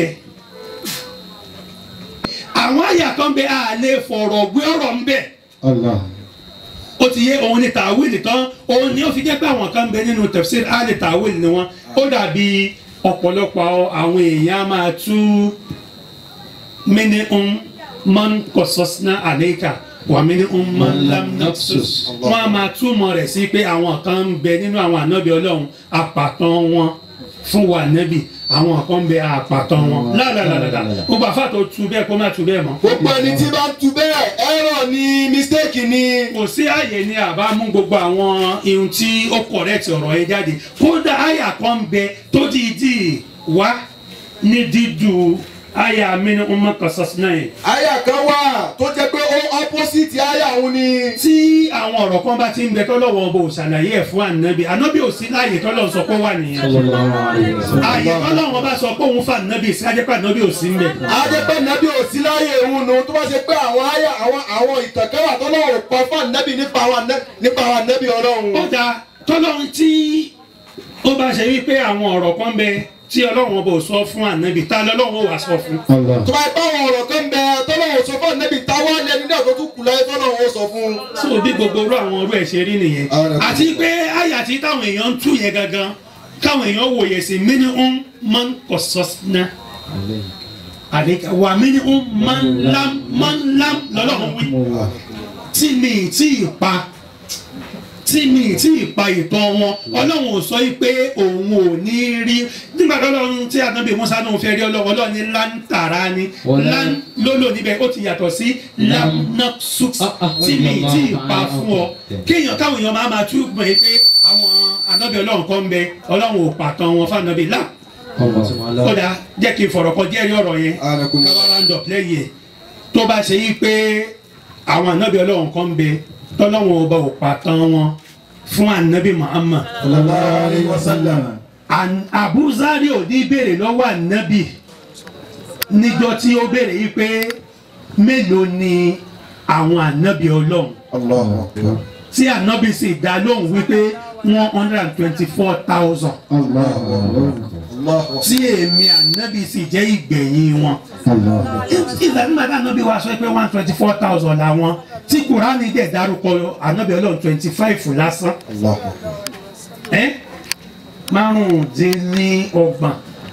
Speaker 1: àwọn àyà kan ń bẹ a lè fọ̀rọ̀ gbé ọ̀rọ̀ ń bẹ
Speaker 3: الله
Speaker 1: ó ti yé òun ni tàwíìlì tán òun ni ó fi jẹ́ pé àwọn kan ń bẹ nínú tafsir á lè tàwíìlì ni wọn ó dàbí ọ̀pọ̀lọpọ̀ àwọn èèyàn á máa tú mini um man qasasna alayka wa minhum man lam naqsus wọ́n á máa túmọ̀ rẹ̀ sí pé àwọn kan ń bẹ nínú àwọn ànábì ọlọ́run àpàtàn wọn fún wa nẹ́bì àwọn kan ń bẹ àpàtàn wọn lálàlàlà gbogbo àfa tó tu bẹ́ẹ̀ kó má tu bẹ́ẹ̀ mọ́.
Speaker 2: gbogbo ẹni tí bá ń tu bẹ́ẹ̀ error ni mistake ni.
Speaker 1: kò sí àyè ni àbá mú gbogbo àwọn ihun tí ó correct ọ̀rọ̀ yẹn jáde kódà àyà kan ń bẹ tó dìídì wá ní dídú àyà mi ní ọmọ kan sọ́sìn náà yẹn.
Speaker 2: àyà kan wà tó jẹ́ pé ó opposite àyà òun ni.
Speaker 1: tí àwọn ọ̀rọ̀ kan bá ti ń bẹ tọ́lọ́wọ́ bò ṣàlàyé ẹ̀ fún ànábì ànábì ò sí láàyè tọ́lọ́wọ́ sọ pé ó wà nìyẹn. àyè tọ́lọ́wọ́ bá sọ pé òun fà ànábì sí ajẹ́pẹ́ ànábì ò sí ń bẹ̀.
Speaker 2: adépẹ́ nàbí ò sí láyé òun nu tó bá ṣe pé àwọn àyà àwọn àwọn ìtànkẹ́wà tó lọ́wọ́ pa fún ànábì nípa àwọn àná- nípa àwọn ànábì ọlọ́run.
Speaker 1: ó da tọ́lọ́run tí ó bá ṣe wípé àwọn ọ̀rọ̀ kan bẹ tí ọlọ́run bò sọ fún ànábì tá lọ́lọ́run ó wà sọ fún.
Speaker 2: tó bá ipá àwọn ọ̀rọ̀ kan bẹ tọ́lọ́wọ́ sọ fún ànábì táwa lẹni náà tó tún kù láyé tọ́lọ́wọ́ ó sọ fún.
Speaker 1: so bí gbogbo orú àwọn orú ẹ̀ ṣe rí nìyẹn
Speaker 2: Ara-
Speaker 1: àti pé àyà tí táwọn èèyàn ń tú yẹn gangan káwọn èèyàn wòye sí mini ń máa ń kọ sọ́sínà àdéka wà mini ń máa ń lám máa ń lám lọ́lọ́run wí tí mi ì tí ì pa tí mi ì tí ì pa ìtàn wọn ọlọ́run ò sọ pé òun ò ní rí nígbà tó lọ́run tí ànábì musa náà fẹ́ rí ọlọ́run ọlọ́run ní láńtàrá ni
Speaker 3: Wọlé.
Speaker 1: lán lólò níbẹ̀ ó ti yàtọ̀ sí lamnaqsus tí mi ì tí ì pa fún ọ kéèyàn káwọn èèyàn máa máa tú mọ̀ ẹ́ pé àwọn ànábì ọlọ́run kan ń bẹ ọlọ́run ò pàtàn wọn fún ànábì lá ó dáa jẹ́ kí n fọ̀rọ̀ kan díẹ̀ rí ọ̀rọ̀ yẹn káwá round up lẹ́yìn ẹ̀ tó bá ṣe yí pé àwọn ànábì ọlọ́run kan ń bẹ tọ́lọ́run ọba ò pàtàn wọn fún ànábì Muhammad
Speaker 3: sallallahu alayhi wa sallam.
Speaker 1: An- abuzari ò ní béèrè lọ́wọ́ ànábì níjọ́ tí ó béèrè yìí pé mélòó ni àwọn ànábì ọlọ́run
Speaker 2: Allahu akbar.
Speaker 1: tí ànábì sì dá lóhùn wípé one hundred and twenty-four thousand
Speaker 3: Allahu akbar.
Speaker 2: Allahu akbar.
Speaker 1: tí èmi ànábì sì jẹ́ ìgbẹ̀yìn wọn.
Speaker 3: Allahu akbar.
Speaker 1: ìgbà nígbà tí ànábì wa sọ pé one twenty four thousand làwọn tí kùránì dẹ̀ dárúkọ ànábì ọlọ́run twenty five lásán
Speaker 2: Allahu akbar.
Speaker 1: ẹ́ márùndínlọ́gbọ̀n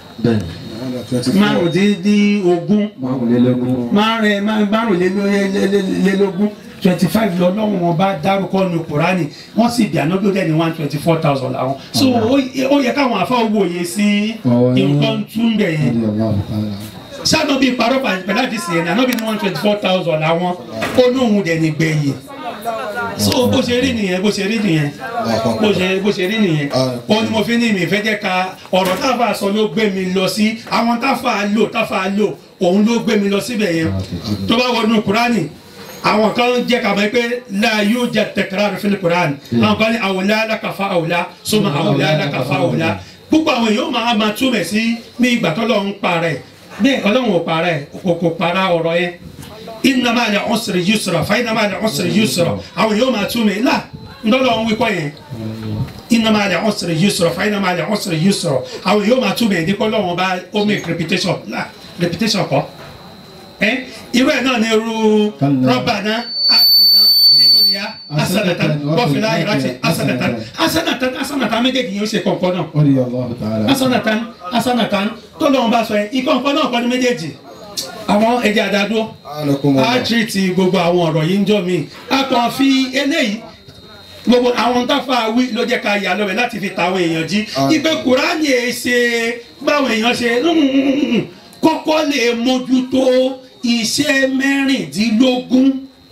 Speaker 1: márùndínlógún
Speaker 3: Márùnlélógún.
Speaker 1: márùn- márùnlélógún twenty five lọ́lọ́run wọn bá dárúkọ nu kùránì wọ́n sì bí ànábì ọdẹ ní one twenty four thousand làwọn so ó ó yẹ káwọn afọ wòye sí
Speaker 3: Ọ̀wọ́ yẹn.
Speaker 1: nǹkan tún bẹ̀ yẹn
Speaker 3: Radiyallahu ta'ala.
Speaker 1: sáànà bíi parọ́ pẹ̀lú àdìsí yẹn àná bíi one twenty four thousand làwọn olóhùn dẹ̀ ní gbẹ̀yìn so bó ṣe rí nìyẹn bó ṣe rí nìyẹn bó ṣe bó ṣe rí nìyẹn ó ní mo fi ní mi fẹ́ jẹ́ ka ọ̀rọ̀ táfà sọ ló gbé mi lọ sí àwọn táfà lò táfà lò òun ló gbé mi lọ síbẹ̀ yẹn tó bá wọnú kúránì àwọn kan jẹ́ ká mọ̀ pé la yóò jẹ́ tẹ̀kẹ́rẹ́ fil kúránì àwọn kan ní àwòlá alákàfà àwòlá sọmọ àwòlá alákàfà àwòlá púpọ̀ àwọn èèyàn máa ma túmẹ̀ sí ní ìgbà tó lọ́ọ́ ń parẹ́ bẹ́ẹ̀ ọlọ́run ò parẹ́ kò kò para ọ̀rọ̀ yẹn inna ma'al usri yusra fa inna ma'al usri yusra àwọn èèyàn máa túmẹ̀ là ńdọ́lọ́ ń wíkọ́ yẹn inna ma'al usri yusra fa inna ma'al usri yusra àwọn èèyàn máa túmẹ̀ ní kọ́ lọ́wọ́n bá ó make repetition là repetition kọ́ ẹ irú ẹ̀ náà ní irú rabbana atina fid dunya hasanatan wa fil akhirati hasanatan hasanatan hasanatan méjèèjì yóò ṣe kọ̀ọ̀kan náà
Speaker 3: Radiyallahu ta'ala.
Speaker 1: asanatan asanatan tó lọ́wọ́n bá sọ yẹn ikọ̀ nǹkan náà kọ́ ní méjèèjì àwọn ẹja àdádó a tìrìtì gbogbo àwọn ọ̀rọ̀ yìí ń jọ mí a kàn fi eléyìí gbogbo àwọn táfà wí ló jẹ́ ká yà lọ́bẹ̀ láti fi tàwọn èèyàn jí ipe kùránì ẹ̀ ṣe báwọn èèyàn ṣe kọ́kọ́ lè mójútó iṣẹ́ mẹ́rìndínlógún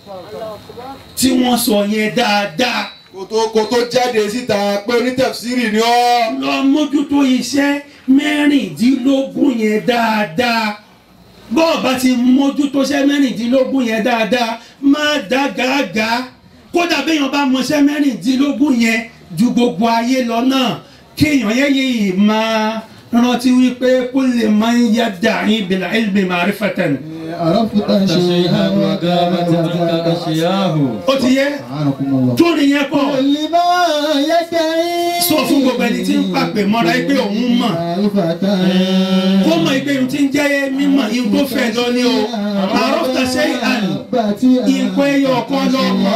Speaker 1: tí wọ́n sọ yẹn dáadáa
Speaker 2: kò tó kò tó jáde síta pé onítẹ̀sírì ni ọ́.
Speaker 1: lọ mójútó iṣẹ́ mẹ́rìndínlógún yẹn dáadáa bọ́ọ̀ bá ti mójútó iṣẹ́ mẹ́rìndínlógún yẹn dáadáa má dá gàgà kódà béèyàn bá mọṣẹ́ mẹ́rìndínlógún yẹn ju gbogbo ayé lọ náà kéèyàn yẹ yìí máa rántí wípé kó lè máa ń yá dàrín bìlà ilmi ma'rifatan.
Speaker 3: عرفت شيئا وغابت عنك أشياء
Speaker 1: ó ti yẹ
Speaker 3: أعانكم الله
Speaker 1: tó nìyẹn kọ́
Speaker 3: لما يدعي
Speaker 1: sọ fún gbogbo ẹni tí ń pàpè mọ́ra pé òun mọ̀
Speaker 3: معرفة
Speaker 1: kó mọ̀ pé ohun tí ń jẹ́ mímọ̀ ihun tó fẹ́ lọ ní o àròftà ṣe àná ìpò ẹyọ ọ̀kan lọ mọ̀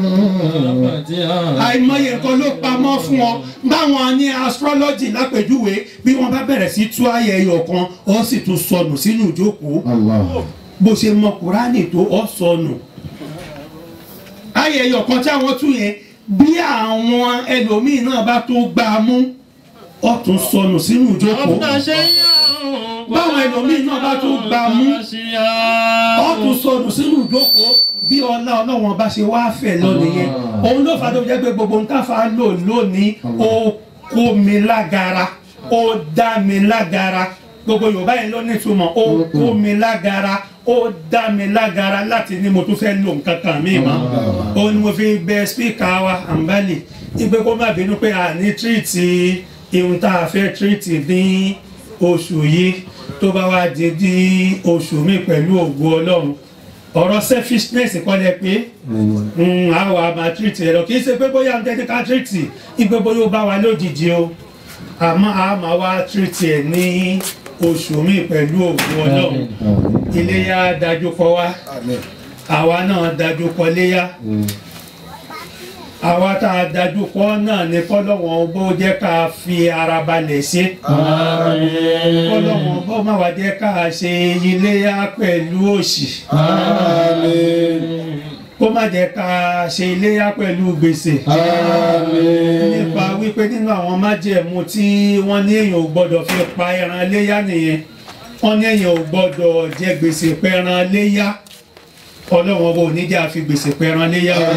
Speaker 1: àìmọye nǹkan ló pamọ́ fún ọ báwọn ní astrology lápèjúwe bí wọ́n bá bẹ̀rẹ̀ sí tú ayẹ ẹyọ kan ó sì tún sọnù sínú ìjókòó
Speaker 3: الله
Speaker 1: bó ṣe mọ kúránì tó ọ sọnù ayẹyẹ kan tí àwọn tún yẹn bí àwọn ẹlòmíín náà bá tó gbá a mú ọ tún sọnù sínú ìjókòó báwọn ẹlòmíín náà bá tó gbá a mú ọ tún sọnù sínú ìjókòó bí ọlá ọlọ́wọ́n bá ṣe wá fẹ̀ lọ nìyẹn òun ló fà á tó jẹ́ pé gbogbo nǹkan fà á lò lónìí ó kó mi lágara ó dá mi lágara gbogbo yorùbá yẹn ló nítumọ̀ ó kó mi lágara ó dá mi lágara láti ní mo tún fẹ́ lò nǹkan kan mí mọ́ ó ní mo fi bẹ spíkà wa àǹbálì ìgbé kó má bínú pé a ní tírìtì ihun tá a fẹ́ tírìtì ní oṣù yìí tó bá wá di di oṣù mi pẹ̀lú ògo ọlọ́run ọ̀rọ̀ selfishness kọ́ lẹ pé àwọn àmà tírìtì ẹ̀ lọ kì í ṣe pé bóyá ń tẹ́tí ká tírìtì ìgbé bóyá ó bá wa lójijì o àmọ́ a máa wá tírìtì ẹ̀ ní oṣù mi pẹ̀lú ògo ọlọ́run iléyà dájú kọ wá àwa náà dájú kọ léyà àwa tá a dájú kọ náà ní kọ́lọ́wọ́n bó jẹ́ ká fi ara balẹ̀ ṣe kọ́lọ́wọ́n bó má wá jẹ́ ká ṣe iléyà pẹ̀lú òṣì kó má jẹ́ ká ṣe iléyà pẹ̀lú gbèsè nípa wípé nínú àwọn májẹ̀mú tí wọ́n ní èèyàn ò gbọ́dọ̀ fi pa ẹran léyà nìyẹn wọ́n ní èèyàn ò gbọ́dọ̀ jẹ gbèsè pẹran léyà ọlọ́wọ́n bò ní jẹ́ àfi gbèsè pẹran léyà o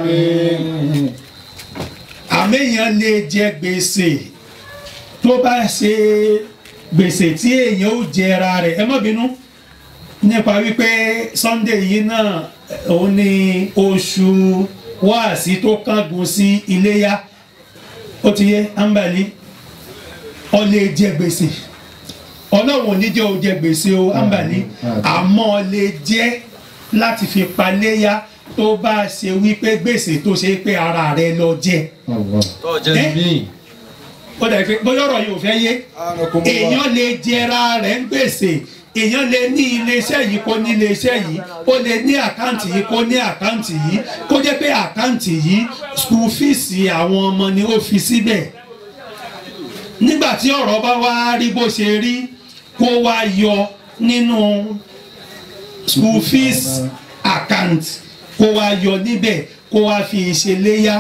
Speaker 1: àméèyàn lè jẹ gbèsè tó bá ṣe gbèsè tí èèyàn ò jẹra rẹ̀ ẹ má bínú nípa wípé Sunday yìí náà òun ni oṣù wáàsí tó kángun sí iléyà ó ti yé ambali ó lè jẹ gbèsè ọlọ́run ò ní jẹ́ ó jẹ gbèsè o ambali àmọ́ ó lè jẹ́ láti fi paléyà tó bá ṣe wípé gbèsè tó ṣe pé ara rẹ lọ jẹ
Speaker 3: Tọ́jẹ́
Speaker 1: ó dẹ̀ pé bóyá ọ̀rọ̀ yìí ò fẹ́ yé èèyàn lè jẹra rẹ̀ ń gbèsè èèyàn lè ní iléeṣẹ́ yìí kó ní iléeṣẹ́ yìí ó lè ní àkáǹtì yìí kó ní àkáǹtì yìí kó jẹ́ pé àkáǹtì yìí school fees àwọn ọmọ ni ó fi síbẹ̀ nígbà tí ọ̀rọ̀ bá wá rí bó ṣe rí kó wá yọ nínú school fees account kó wá yọ níbẹ̀ kó wá fi ìṣeléyà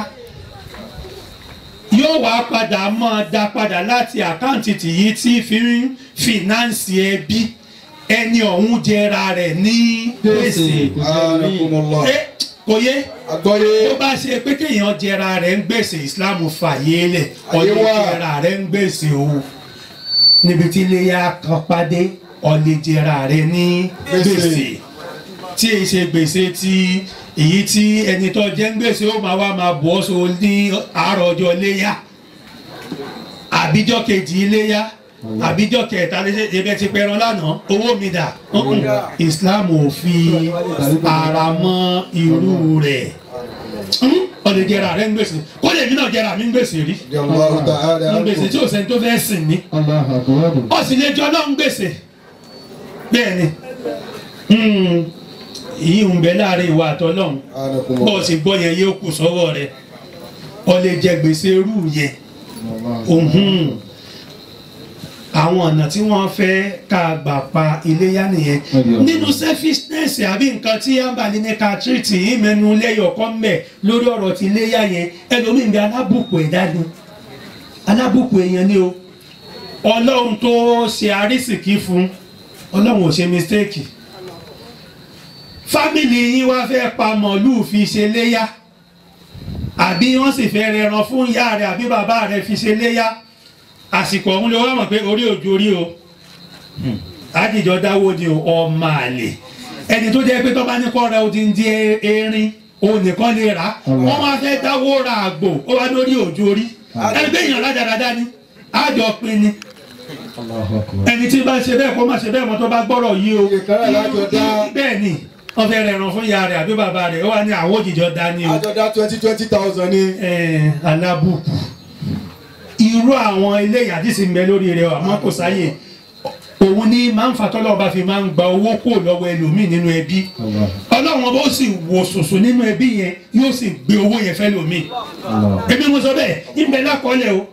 Speaker 1: yóò wá padà máa dá padà láti àkáǹtì tìyí tí fi ń fìnáǹsì ẹbí ẹni ọ̀hún jẹra rẹ̀ ní gbèsè ẹ kò yé
Speaker 2: Àgbọ́yé.
Speaker 1: tó bá ṣe pé kéèyàn jẹra rẹ̀ ń gbèsè Islam fàyè lẹ̀
Speaker 2: Àyè
Speaker 1: ọ̀lẹ́
Speaker 2: wà.
Speaker 1: jẹra rẹ̀ ń gbèsè o níbi tí iléyà kan pàdé ọ̀lẹ́ jẹra rẹ̀ ní
Speaker 2: Gbèsè.
Speaker 1: gbèsè tí èyí ṣe gbèsè tí èyí tí ẹni tó jẹ́ ń gbèsè ó máa wá máa bọ́ so ní àárọ̀ ọjọ́ iléyà àbíjọ́ kejì iléyà àbíjọ́ kẹta lẹ́sẹ̀ ẹbẹ̀ ti pẹran lánàá owó mi dà Mm-mm. Islam ò fi ara mọ́ irú rẹ̀ Mm, ó lè jẹra rẹ̀ ń gbèsè kó lè mí náà jẹra mi ń gbèsè rí
Speaker 2: Allahu ta'ala
Speaker 1: ń gbèsè tí ò sẹ́ni tó fẹ́ sìn mí
Speaker 3: Allahu Akbar.
Speaker 1: ó sì lè jọ ọlọ́run gbèsè bẹ́ẹ̀ ni Mm, èyí ń bẹ láàrin ìwà àtọ́lọ́run bó o sì gbọ́ yẹn yóò kù sọ́wọ́ rẹ̀ ọ lè jẹ gbèsè irú yẹn òhun àwọn ọ̀nà tí wọ́n fẹ́ ká gbà pa iléyà nìyẹn nínú selfishness àbí nǹkan tí ambali ní ká tírìtì yìí mẹ́nu lẹ́yọ̀ kọ́ mẹ́ lórí ọ̀rọ̀ ti iléyà yẹn ẹlòmíì bí alábùkù ẹ̀dá ni alábùkù èèyàn ni o ọlọ́run tó ṣe àrísìkí fún ọlọ́run ò ṣe mistake fámìlì yín wá fẹ́ pa mọ̀lúù fi ṣe léyà àbí wọ́n sì fẹ́ rẹran fún ìyá rẹ̀ àbí bàbá rẹ̀ fi ṣe léyà àsìkò ọ̀hún ló wá mọ̀ pé orí òjò orí o àdìjọ dáwó ni o ọmọ àlè ẹni tó jẹ́ pé tó bá ní kọ́ ra odindi erin òun nìkan lè rà wọ́n wá fẹ́ dáwó ra àgbò ó wá lórí òjò orí ẹni pé èèyàn rádaràdá ni àjọ pin ni
Speaker 3: Allahu Akbar.
Speaker 1: ẹni tí bá ṣe bẹ́ẹ̀ kó má ṣe bẹ́ẹ̀ mọ́ tó bá gbọ́rọ̀ yìí o
Speaker 2: Iye kan náà lájọ dá.
Speaker 1: bẹ́ẹ̀ ni wọ́n fẹ́ rẹran fún ìyá rẹ̀ àbí bàbá rẹ̀ ó wà ní àwọn òjìjọ dání o
Speaker 2: àjọdá twenty twenty thousand ní.
Speaker 1: eh, alábùkù irú àwọn ilé ìyàdísí ń bẹ lórí rẹ̀ àmọ́ kò sáyè òun ní máa ń fatọ́lọ́ ọba fi máa ń gba owó kó lọ́wọ́ ẹlòmíì nínú ẹbí ọlọ́run ọba ó sì wò sòsò nínú ẹbí yẹn yóò sì gbé owó yẹn fẹ́ lòmíì èmi mo sọ bẹ́ẹ̀ ìbẹ̀ lákọọ́lẹ̀ o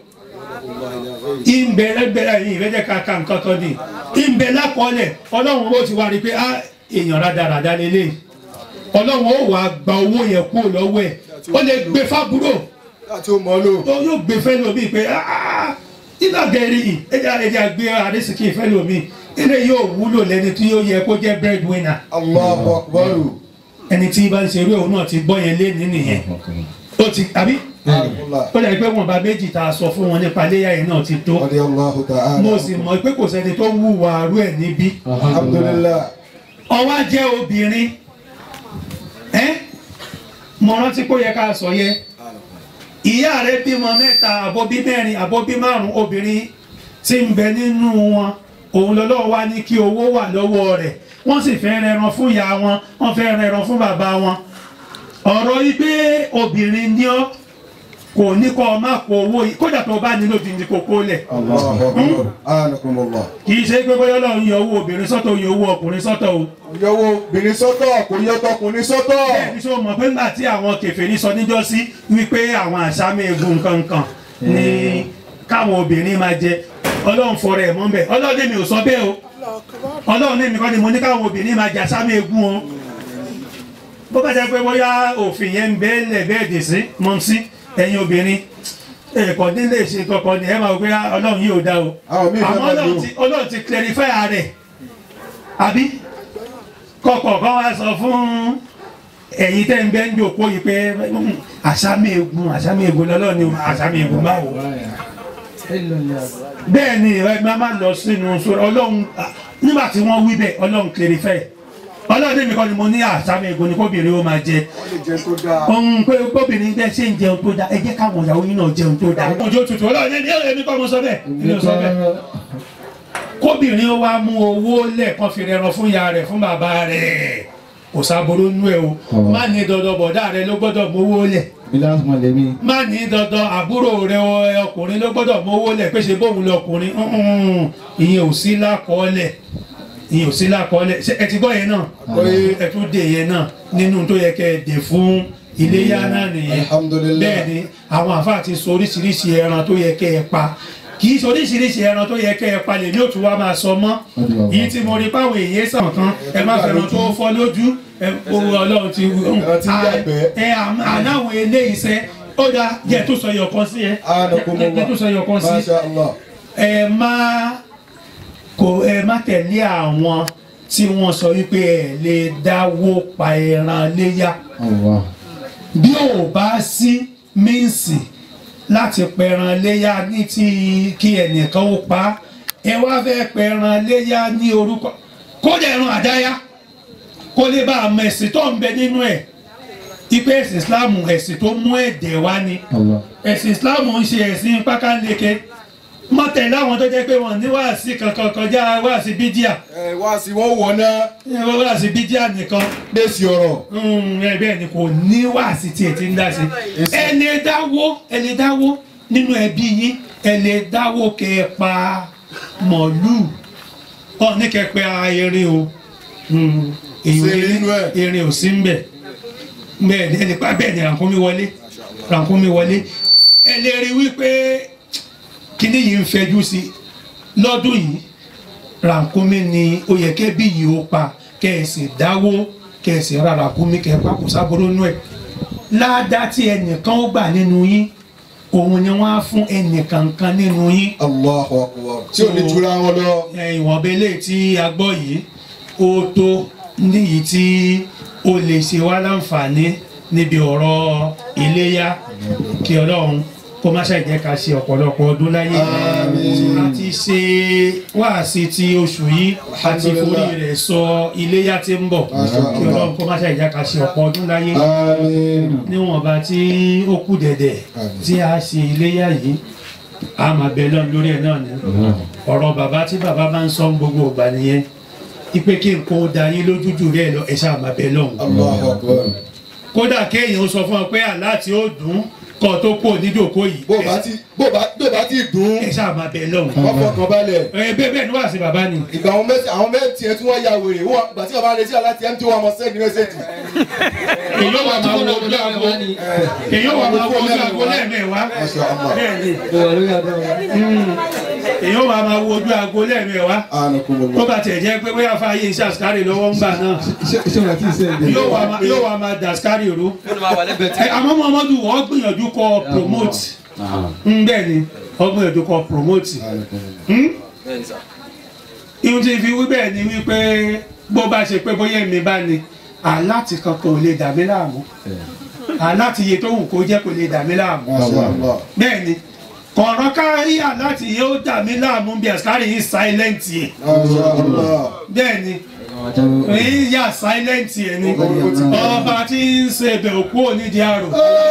Speaker 1: ìbẹ̀ lẹ́gbẹ̀rẹ̀ yìí ìrẹ́jẹ̀ ká ka nǹkan kan ní ìbẹ̀ lákọọ́lẹ̀ ọlọ́run ó ti wá rí i pé ah, èèyàn rádaràda lélẹ̀ ọlọ́run ó wàá gba owó yẹn kúrò lọ́wọ́ ẹ̀ ó lè gbé fábúrò
Speaker 2: láti ó mọ́ lò.
Speaker 1: tó yóò gbé fẹ́ lómi pé iná gẹ̀ẹ́rì yìí ẹja ẹja gbé àdéṣìkì fẹ́ lómi ilé yóò wúlò lẹ́ni tí yóò yẹ kó jẹ́ breadwinner
Speaker 2: Allahu akbar.
Speaker 1: ẹni tí bá ń ṣeré òun náà ti gbọ́ yẹn lé ní nìyẹn ó ti àbí ó dàbí pé wọn bá méjì tá a sọ fún wọn nípa iléyà yẹn náà ti tó
Speaker 2: Radiyallahu ta'ala.
Speaker 1: mo sì mọ̀ pé kò sẹ́ni tó wúwo àrú ẹ̀ níbí
Speaker 2: alhamdulillah.
Speaker 1: ọwá jẹ́ obìnrin ẹ́ mo rántí kó yẹ ká sọ yẹ ìyá rẹ bímọ mẹ́ta àbóbí mẹ́rin àbóbí márùn obìnrin tí ń bẹ nínú wọn òun lọ́lọ́wọ́ wá ní kí owó wà lọ́wọ́ rẹ̀ wọ́n sì fẹ́ rẹran fún ìyá wọn wọ́n fẹ́ rẹran fún bàbá wọn ọ̀rọ̀ yìí pé obìnrin ní ọ́ kò ní kọ́ ọ má kó owó yìí kódà tó bá nílò ti ní kókó lẹ̀
Speaker 2: Allahu akbar. anakumullah.
Speaker 1: kì í ṣe pé bóyá Ọlọ́run yọ owó obìnrin sọ́tọ̀ ó yọ owó ọkùnrin sọ́tọ̀ o
Speaker 2: yọwọ́ obìnrin sọ́tọ̀ kò yọ tọkùnrin sọ́tọ̀.
Speaker 1: bẹ́ẹ̀ni sọ mọ̀ pé nígbà tí àwọn kèfèrí sọ níjọ́sí wípé àwọn àṣà mẹ́ẹ̀gùn nǹkankan ni káwọn obìnrin máa jẹ ọlọ́run fọrọ ẹ̀ mọ́ bẹ́ẹ̀ ọlọ́run èmi ò sọ bẹ́ẹ̀ o ọlọ́run èmi kọ́ ni mo ní káwọn obìnrin máa jẹ àṣà mẹ́ẹ̀gùn o bó bá jẹ́ pé bóyá òfin yẹn ń bẹ́ẹ̀ lẹ̀ bẹ́ẹ̀ dì sí mọ́ sí ẹ̀yin obìnrin ẹ̀kọ́ nílé ṣe kọ̀ọ̀kan ni ẹ máa wọ pé ọlọ́run yìí ò dá o
Speaker 2: Àwọn míì fẹ́
Speaker 1: àmọ́
Speaker 2: máa lò.
Speaker 1: ọlọ́run ti ọlọ́run ti clarify rẹ̀ àbí kọ̀kọ̀ kan wá sọ fún ẹ̀yin tẹ́ ń bẹ́ ń jòkó yìí pé mm, àṣàmì egun àṣàmì egun lọ́lọ́ ni àṣàmì egun báwo. bẹ́ẹ̀ ni ẹ máa máa lọ sínú sórí ọlọ́run ah, nígbà tí wọ́n wí bẹ́ẹ̀ ọlọ́run clarify ọlọ́run èmi kọ́ ni mo ní àṣàmì egun ni kóbìnrin ó máa jẹ
Speaker 2: wọ́n lè jẹ tó dáa.
Speaker 1: ohun pé kóbìnrin bẹ́ẹ̀ ṣe ń jẹun tó dáa ẹ jẹ́ káwọn ìyàwó yín náà jẹun tó dáa. ojú òtútù ọlọ́run ẹni èmi kọ́ mo sọ bẹ́ẹ̀ èmi ò sọ bẹ́ẹ̀ kóbìnrin ó wá mú owó lẹ́ẹ̀kan fi rẹran fún ìyá rẹ̀ fún bàbá rẹ̀ kò sáboro nú ẹ o
Speaker 3: Ọ̀wọ́.
Speaker 1: má ní dandan bọ̀dá rẹ ló gbọ́dọ̀ mówó lẹ̀
Speaker 3: Bilal mọ̀ lèmi.
Speaker 1: má ní dandan àbúrò rẹ ọ- ọkùnrin ló gbọ́dọ̀ mówó lẹ̀ pé ṣe bóun lọkùnrin Mm-mm. ìyẹn ò sí lákọọ́lẹ̀ ìyẹn ò sí lákọọ́lẹ̀ ṣé ẹ ti gbọ́ yẹn náà
Speaker 2: Àgbọ́yé.
Speaker 1: ẹ tún dè yẹn náà nínú tó yẹ kẹ́ ẹ dè fún iléyá náà nìyẹn
Speaker 2: Alhamdulillah.
Speaker 1: bẹ́ẹ̀ ni àwọn àfáà ti sọ oríṣiríṣi ẹran tó yẹ kẹ́ ẹ pa kì í sọ oríṣiríṣi ẹran tó yẹ kẹ́ ẹ pa lè ní òtún wa máa sọ mọ́ yìí tí mo rí páwọn èèyàn sàn kan ẹ má fẹ́ràn tó fọ́ lójú ẹ owó ọlọ́run ti wù
Speaker 2: Ẹran tí ń yàgbẹ́.
Speaker 1: ẹ àm- àláwọn eléyìí sẹ ó dáa jẹ́ tó sọ yọkan sí ẹ
Speaker 2: anakumullah.
Speaker 1: jẹ́ tó sọ yọkan sí
Speaker 2: masha allah.
Speaker 1: ẹ má kò ẹ má tẹ̀lé àwọn tí wọ́n sọ wípé ẹ lè dáwó pa ẹran léyà
Speaker 3: Allah.
Speaker 1: bí ò bá sí míǹsì láti pẹran léyà ní ti kí ẹnìkan ó pa á, ẹ wá fẹ́ pẹran léyà ní orúkọ kódà ẹran àdáyá kó lè bá àmọ́ ẹ̀sìn tó ń bẹ nínú ẹ̀ ipe ẹ̀sìn Islam ẹ̀sìn tó mú ẹ̀dẹ̀ wá ni
Speaker 3: Allah.
Speaker 1: ẹ̀sìn Islam ń ṣe ẹ̀sìn pákánleke mọ́tẹ̀ láwọn tó jẹ́ pé wọ́n ní wáàsí kankan kọjá wáàsí bídíà
Speaker 2: ẹ wá sí wọn wọ náà
Speaker 1: wáàsí bídíà nìkan
Speaker 2: lẹ́sì ọ̀rọ̀.
Speaker 1: Mm, ẹ bẹ́ẹ̀ ni kò ní wáàsí tí ẹ ti ń dá sí ẹ lè dáwó ẹ lè dáwó nínú ẹbí yín ẹ lè dáwó kẹ ẹ pa màálù ọ ní kẹ pé erin o Mm, èyí ò
Speaker 2: Sí
Speaker 1: lè-
Speaker 2: nínú ẹ̀.
Speaker 1: erin ò sí ń bẹ̀ bẹ́ẹ̀ ni ẹ lè pa bẹ́ẹ̀ ni rànkúnmí wọlé rànkúnmí wọlé ẹ lè rí wípé kíní yìí ń fẹjú sí lọ́dún yìí rànkúnmí ni ó yẹ kẹ́ bí yìí ó pa kẹ́ ẹ sì dáwó kẹ́ ẹ sì ra rànkúnmí kẹ́ ẹ pa kò sábúrú nú ẹ̀ ládàá tí ẹnìkan ó gbà nínú yín òun ni wọ́n á fún ẹnìkankan nínú yín
Speaker 2: allahu akbar. tí ò ní jura wọn lọ.
Speaker 1: ìwọ̀nba eléyìí tí a gbọ́ yìí ó tó níyìí tí ó lè ṣe wá láǹfààní níbi ọ̀rọ̀ iléyá kí ọlọ́run kó má ṣe jẹ́ ká ṣe ọ̀pọ̀lọpọ̀ ọdún láyé
Speaker 2: Àmín.
Speaker 1: a ti ṣe wáàsí ti oṣù yìí a ti forí rẹ̀ sọ iléyá tí ń bọ̀
Speaker 2: Masha
Speaker 1: kí
Speaker 2: Allah.
Speaker 1: ọlọ́run kó má ṣe jẹ́ ká ṣe ọ̀pọ̀ ọdún láyé
Speaker 2: àmín.
Speaker 1: níwọ̀nba tí ó kù dẹ̀dẹ̀
Speaker 2: Àmín.
Speaker 1: tí a ṣe iléyá yìí a máa bẹ lọ́n lórí ẹ̀ náà ni ọ̀rọ̀ bàbá tí bàbá máa ń sọ gbogbo ìgbà nìyẹn ipe kí n kó da yín lójú jù rẹ̀ lọ ẹ̀ ṣáà máa bẹ lọ́hùn.
Speaker 2: allahu akbar.
Speaker 1: kódà kéèyàn ó sọ fún ọ pé àlá tí ó dùn kọ́ tó kó nídòkó yìí
Speaker 2: bó bá ti bó bá bó bá ti dùn.
Speaker 1: ẹ̀ ṣáà máa bẹ lọ́hùn.
Speaker 2: wọ́n fọkàn balẹ̀.
Speaker 1: ẹ bẹ́ẹ̀ bẹ́ẹ̀ ni wàá sí bàbá ni.
Speaker 2: ìgbà àwọn mẹ́tì àwọn mẹ́tì ẹ̀ tí wọ́n ya wèrè wọ́n gbà tí bàbá rẹ̀ sí aláti ẹ̀ ń tí wọ́n mọ sẹ́ẹ̀dì mẹ́sẹ̀jì.
Speaker 1: èyí ó wà máa wo ojú àgbo èyí ó wà máa wo ojú àgbo lẹ́ẹ̀mẹ́wàá
Speaker 2: Masha Allah.
Speaker 1: bẹ́ẹ̀ ni. èyí ó wà máa wo ojú aago lẹ́ẹ̀mẹ́wàá tó bá tẹ̀ jẹ́ pé bóyá fàáyé iṣẹ́ àsìkárì lọ́wọ́ ń gbà náà
Speaker 3: ṣé wàá kí n sẹ́yìn
Speaker 1: yóò wà máa- yóò wà máa dàsíkárì rú
Speaker 5: ó ní máa wà lẹ́gbẹ̀ẹ́ tí.
Speaker 1: Ẹ, àmọ́ Muhammadu wọ́n gbìyànjú kọ promote ń bẹ́ẹ̀ ni wọ́n gbìyànjú kọ promote Hmm?
Speaker 5: bẹ́ẹ̀ ni sà.
Speaker 1: ihun tí fi wí bẹ́ẹ̀ ni wípé bó bá ṣe pé bóyá èmi bá ní aláti kankan ò lè dà mí láàmú aláti iye tó wù kó jẹ́ kò lè dà mí láàmú bẹ́ẹ̀ ni kọ̀ọ̀rọ̀ kárí aláti iye ó dà mí láàmú bí àsìkárì yìí silent yẹ bẹ́ẹ̀ ni èyí yà silent yẹ ni ọba tí ń ṣe ibẹ̀ òkú onídìí àrò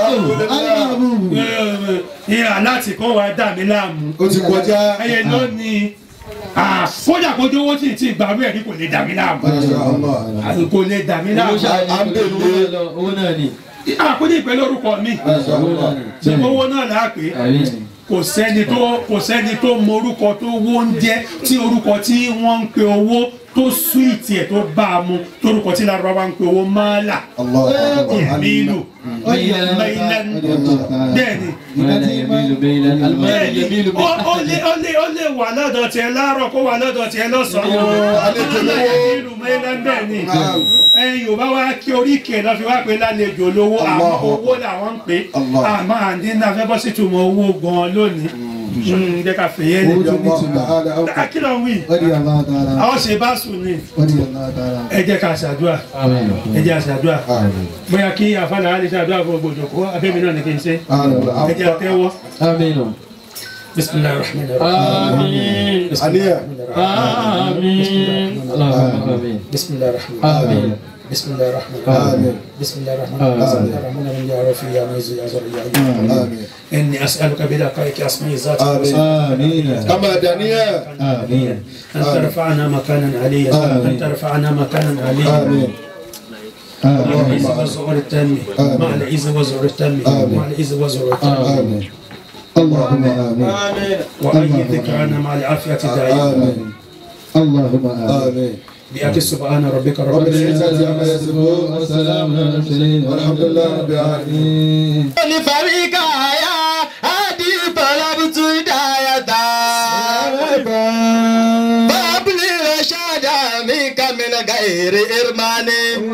Speaker 1: ìhà láti kó wa dà mí láàmú
Speaker 2: ó ti kọjá
Speaker 1: ẹyẹ lónìí kódà kójú owó tí ì ti gbàgbé ẹ̀ ní kò lè dà mí láàmú kò lè dà mí
Speaker 3: owó
Speaker 1: láàmú
Speaker 3: ṣáà ní owó lọ owó náà ni
Speaker 1: àkóní ìpè lórúkọ mi
Speaker 3: owó náà ni
Speaker 1: ṣe owó náà là á pè é
Speaker 3: àbí
Speaker 1: kò sẹ́ni tó kò sẹ́ni tó mọ orúkọ tó wó ń jẹ́ tí orúkọ tí wọ́n ń pe owó tó súwìtì ẹ̀ tó bá a mu torúkọ tí Lárúbáwá ń pe owó máàlà ìmílù mẹ́ilẹ́n bẹ́ẹ̀ni
Speaker 3: mẹ́lẹ̀ yẹmílù bẹ́ẹ̀lẹ̀ alimọ́lẹ̀
Speaker 1: bẹ́ẹ̀ni
Speaker 3: yẹmílù
Speaker 1: ó ó lè ó lè ó lè wà lọ́dọ̀ tiẹ̀ láàárọ̀ kó wà lọ́dọ̀ tiẹ̀ lọ́sàn-án
Speaker 2: àlejò lówó.
Speaker 1: ìmílù mẹ́ilẹ́n bẹ́ẹ̀ni ẹyin yorùbá wa kí oríkèé lọ fi wá pé lálejò lówó àmọ́
Speaker 2: Allahu
Speaker 1: owó làwọn ń pè
Speaker 2: Allah.
Speaker 1: àmọ́ àǹdí náà fẹ́ bọ́ sí ìtumọ̀ owó gan-an lónìí Mm, jẹ́ ká fèyẹ́
Speaker 3: owó
Speaker 1: lè
Speaker 3: tó ní ìtumọ̀
Speaker 1: akílọ̀ wí
Speaker 3: ọdí Allah ta'ala
Speaker 1: àwọn ṣe bá sùn ní
Speaker 3: ọdí Allah ta'ala
Speaker 1: ẹ jẹ́ ká ṣàdúrà
Speaker 3: àmín
Speaker 1: ẹ jẹ́ àṣàdúrà bóyá kí àfàlà á lè ṣàdúrà fún gbogbo òjòkó abẹ́mi náà ní kí n ṣe ẹ jẹ́ àtẹ́wọ́
Speaker 3: àmín
Speaker 1: bisimilayi rahman rahim
Speaker 3: àmín
Speaker 2: àníyàn
Speaker 3: àmín Allahumma àmín
Speaker 1: bisimilayi rahman
Speaker 3: àmín
Speaker 1: bisimilayi rahman
Speaker 2: آمين.
Speaker 1: bisimilayi rahman
Speaker 3: آمين.
Speaker 1: bisimilayi rahman rahim ya rafi ya muizu ya zori ya yi
Speaker 2: آمين
Speaker 1: inni as'aluka bi laqaiki asma'i zati
Speaker 2: آمين
Speaker 3: آمين
Speaker 2: كما دانية
Speaker 3: آمين
Speaker 1: أن ترفعنا مكانا عليا
Speaker 3: آمين.
Speaker 1: أن ترفعنا مكانا عليا
Speaker 2: آمين
Speaker 1: مع
Speaker 3: آمين
Speaker 1: العز والزهور التام
Speaker 2: آمين.
Speaker 1: مع العز والزهور التام
Speaker 2: آمين.
Speaker 1: مع العز والزهور التام
Speaker 2: آمين
Speaker 3: اللهم آمين
Speaker 1: وأيدك عنا مع العافية دائما
Speaker 2: آمين
Speaker 3: اللهم آمين
Speaker 2: آمين
Speaker 1: بأك سبحان ربك رب
Speaker 2: رب
Speaker 1: العزة
Speaker 2: العزة عما يصفون
Speaker 3: والسلام على المرسلين
Speaker 2: والحمد لله رب العالمين
Speaker 4: لفريق يا هادي طلبت هداية باب الرشاد منك من غير إرمان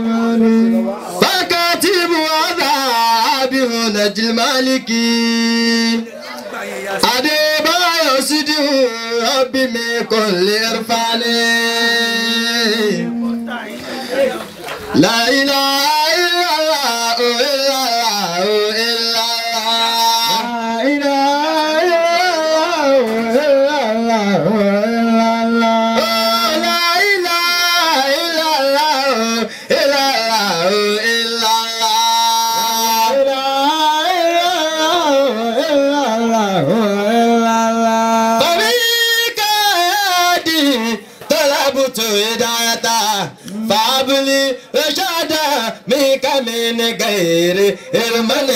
Speaker 4: فكاتب عذاب نجل المالكي أديبا يسده ربي من كل إرفان لا إله إلا الله إلا الله إلا الله لا إله إلا الله إلا الله إلا الله طريق هادي طلبت هدايته فابلي رشادا منك من غير ارمن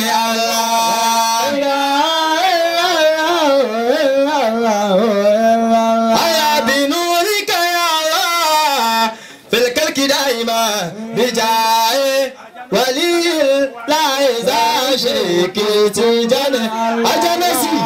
Speaker 4: الله يا بنورك يا الله في الكلك دائما بجاي ولي لا إذا شكيت جنة أجنسي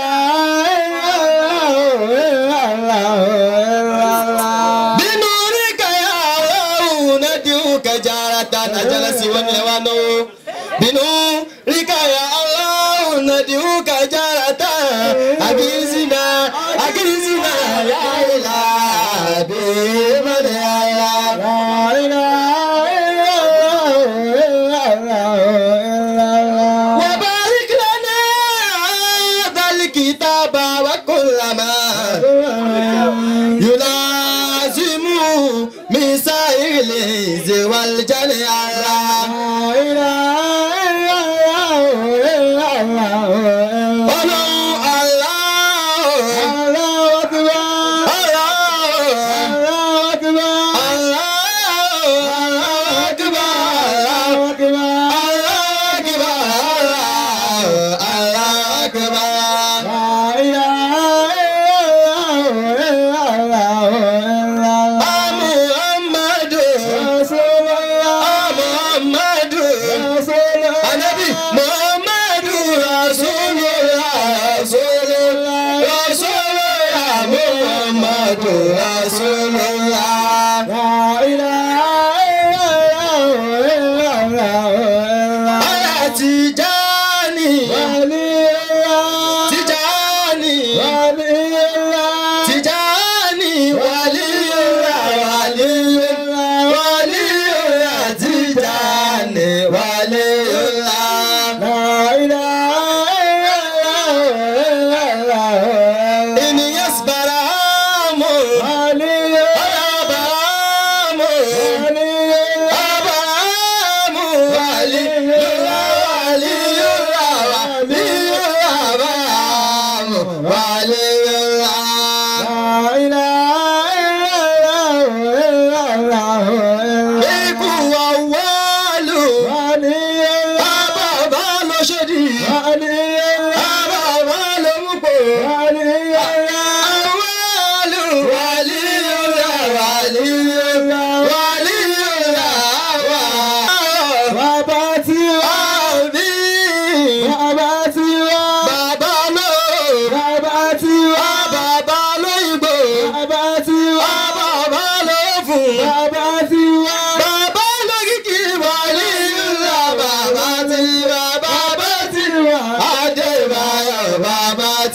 Speaker 4: بنورك يا الله ندعوك جارة أجنسي ونوانو بنورك يا الله ندعوك جارة أجنسنا أجنسنا يا إله بمن يا وبارك لنا هذا الكتاب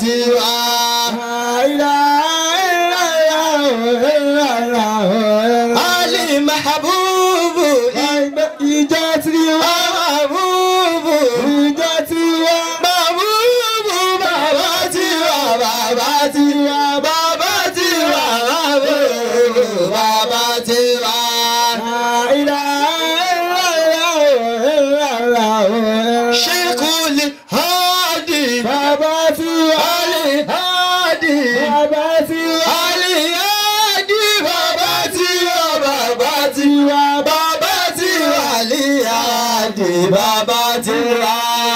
Speaker 4: tiwa. Ali Mahabubu ìjọ tiwa. Mahabubu ìjọ tiwa. Mahabubu bàbá tiwa bàbá tiwa bàbá tiwa Mahabubu bàbá tiwa. Sheikhul Hadi bàbá tiwa. Ali Hadi bàbá tiwa. Ali Hadi bàbá tiwa bàbá tiwa bàbá tiwa. Ali Hadi bàbá tiwa.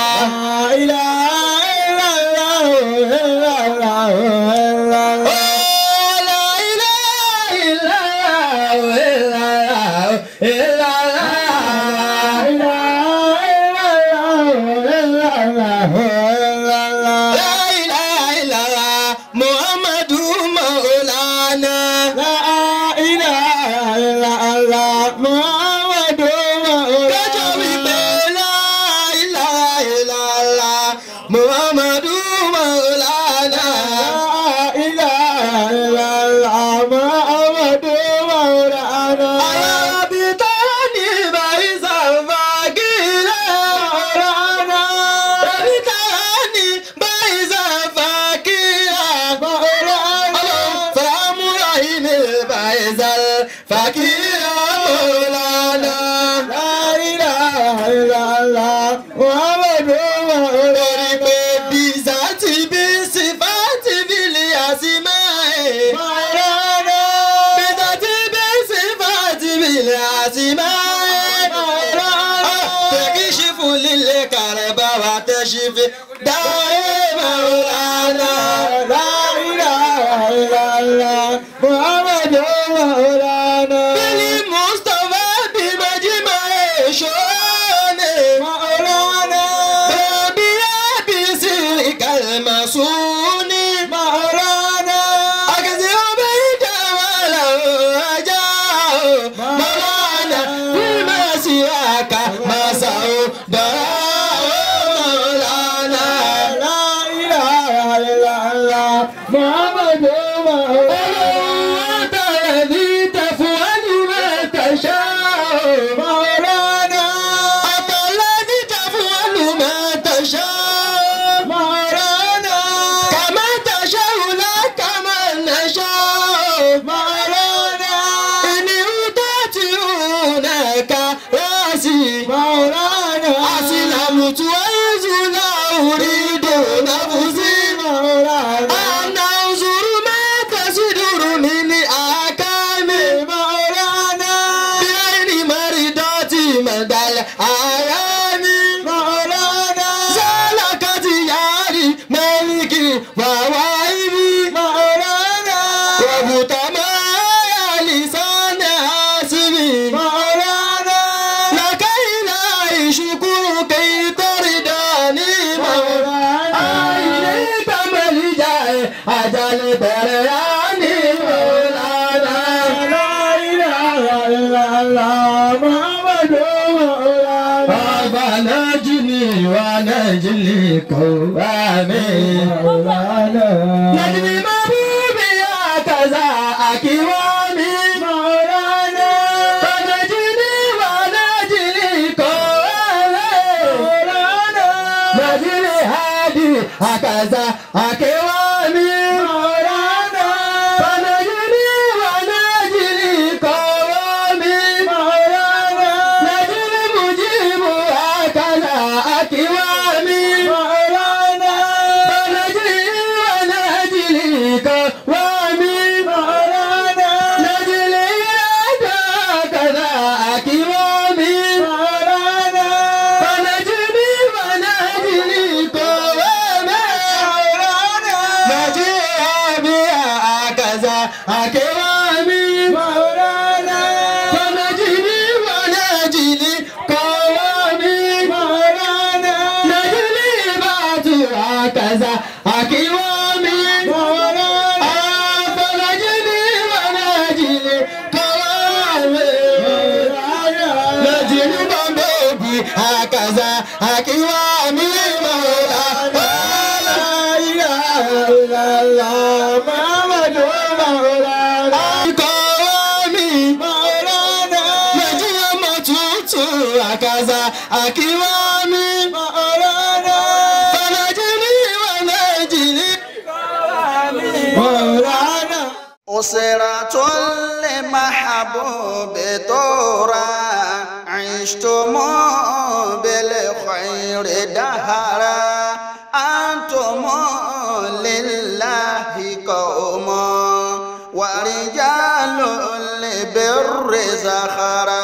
Speaker 4: Oh, la ilaha illallah, illallah, illallah. La ilaha illallah, Muhammadu Maulana. Kájọ wípé la ilaha illallah, Muhammadu Maulana. Ayabitani baisa fakira Maulana. Ayabitani baisa fakira Maulana. Famurahimi baisa fakira Maulana. Lórí pé bíza ti bí sífà ti bí lè àsìmá ẹ̀. Bíza ti bí sífà ti bí lè àsìmá ẹ̀. Tẹ̀kíṣí fún líle kàrẹ̀ bá wa tẹ̀sí fi dáhé Maulana. Bílí Mustapha bí Majima Èṣọ́ni. Bẹ̀bí Ábísí Kàlmà Súni. Àkàtì ọbẹ̀ ìjọba làwọn ajá o. Maulana bí máa sì àkà máa sà o. Dọ̀rọ̀ o Maulana. Olówó tẹ̀lé ní tẹ̀fún ẹni mẹ́ta ṣá o. Àtọ̀lẹ́ ní tẹ̀fún ẹni mẹ́ta ṣá o. Kàmá tẹ̀ṣẹ́ wùlá kàmá nẹ̀ṣá o. Ìní tó ti hùn ẹ̀ka rásì. Àsìlámùtù ẹ̀yẹ́sù láwùrí dòdà fún sí. Àná òṣùrù mẹ́ta sí dùrù mi ní àkámi. Bí ẹni mẹ́rin dọ́tí mẹ́dàlẹ̀ àyà mi. Sálàkàtì yáàrí mẹ́ríkì wàwá ibi. Wàbùtà máa yà lìsánà àsìmì. Làkàìlà ìṣùkúrù kìí tọ́rì dání mọ̀. Àìlè tàmẹ́lì jà ẹ̀ àjálẹ̀ bẹ̀rẹ̀ yá ní Mọ̀lánà. Bàbá náà jí ni ìwà náà jí lè kọ́ wá mi. Nàìjíríà máa bú mi àkàzà àkíwá mi. Bàbá jí ni ìwà náà jí lè kọ́ wá mi. Nàìjíríà hádì àkàzà àkíwá mi. Bàbá jí ni ìwà náà jí lè kọ́ wá mi. Nàìjíríà mujibu àkàzà àkíwá mi. Kaza akiwami Afọlájídé Bọ́lájídé kọ́wáwé. Nàìjírí bọ́mbé òbí àkàzà àkíwámi mọ̀ọ́lá. Màwùlá Muhammadu Màwùlánà. Akọ̀wé mi Màwùlánà. Nàìjíríà mọ̀ tuntun àkàzà àkíwá mi Màwùlánà. Fàlàjìlì wà Nàìjíríà Màwùlánà.
Speaker 5: أسرة لمحبوب طورا عشتم بالخير دهرا أنتم لله قوم ورجال لبر زخرا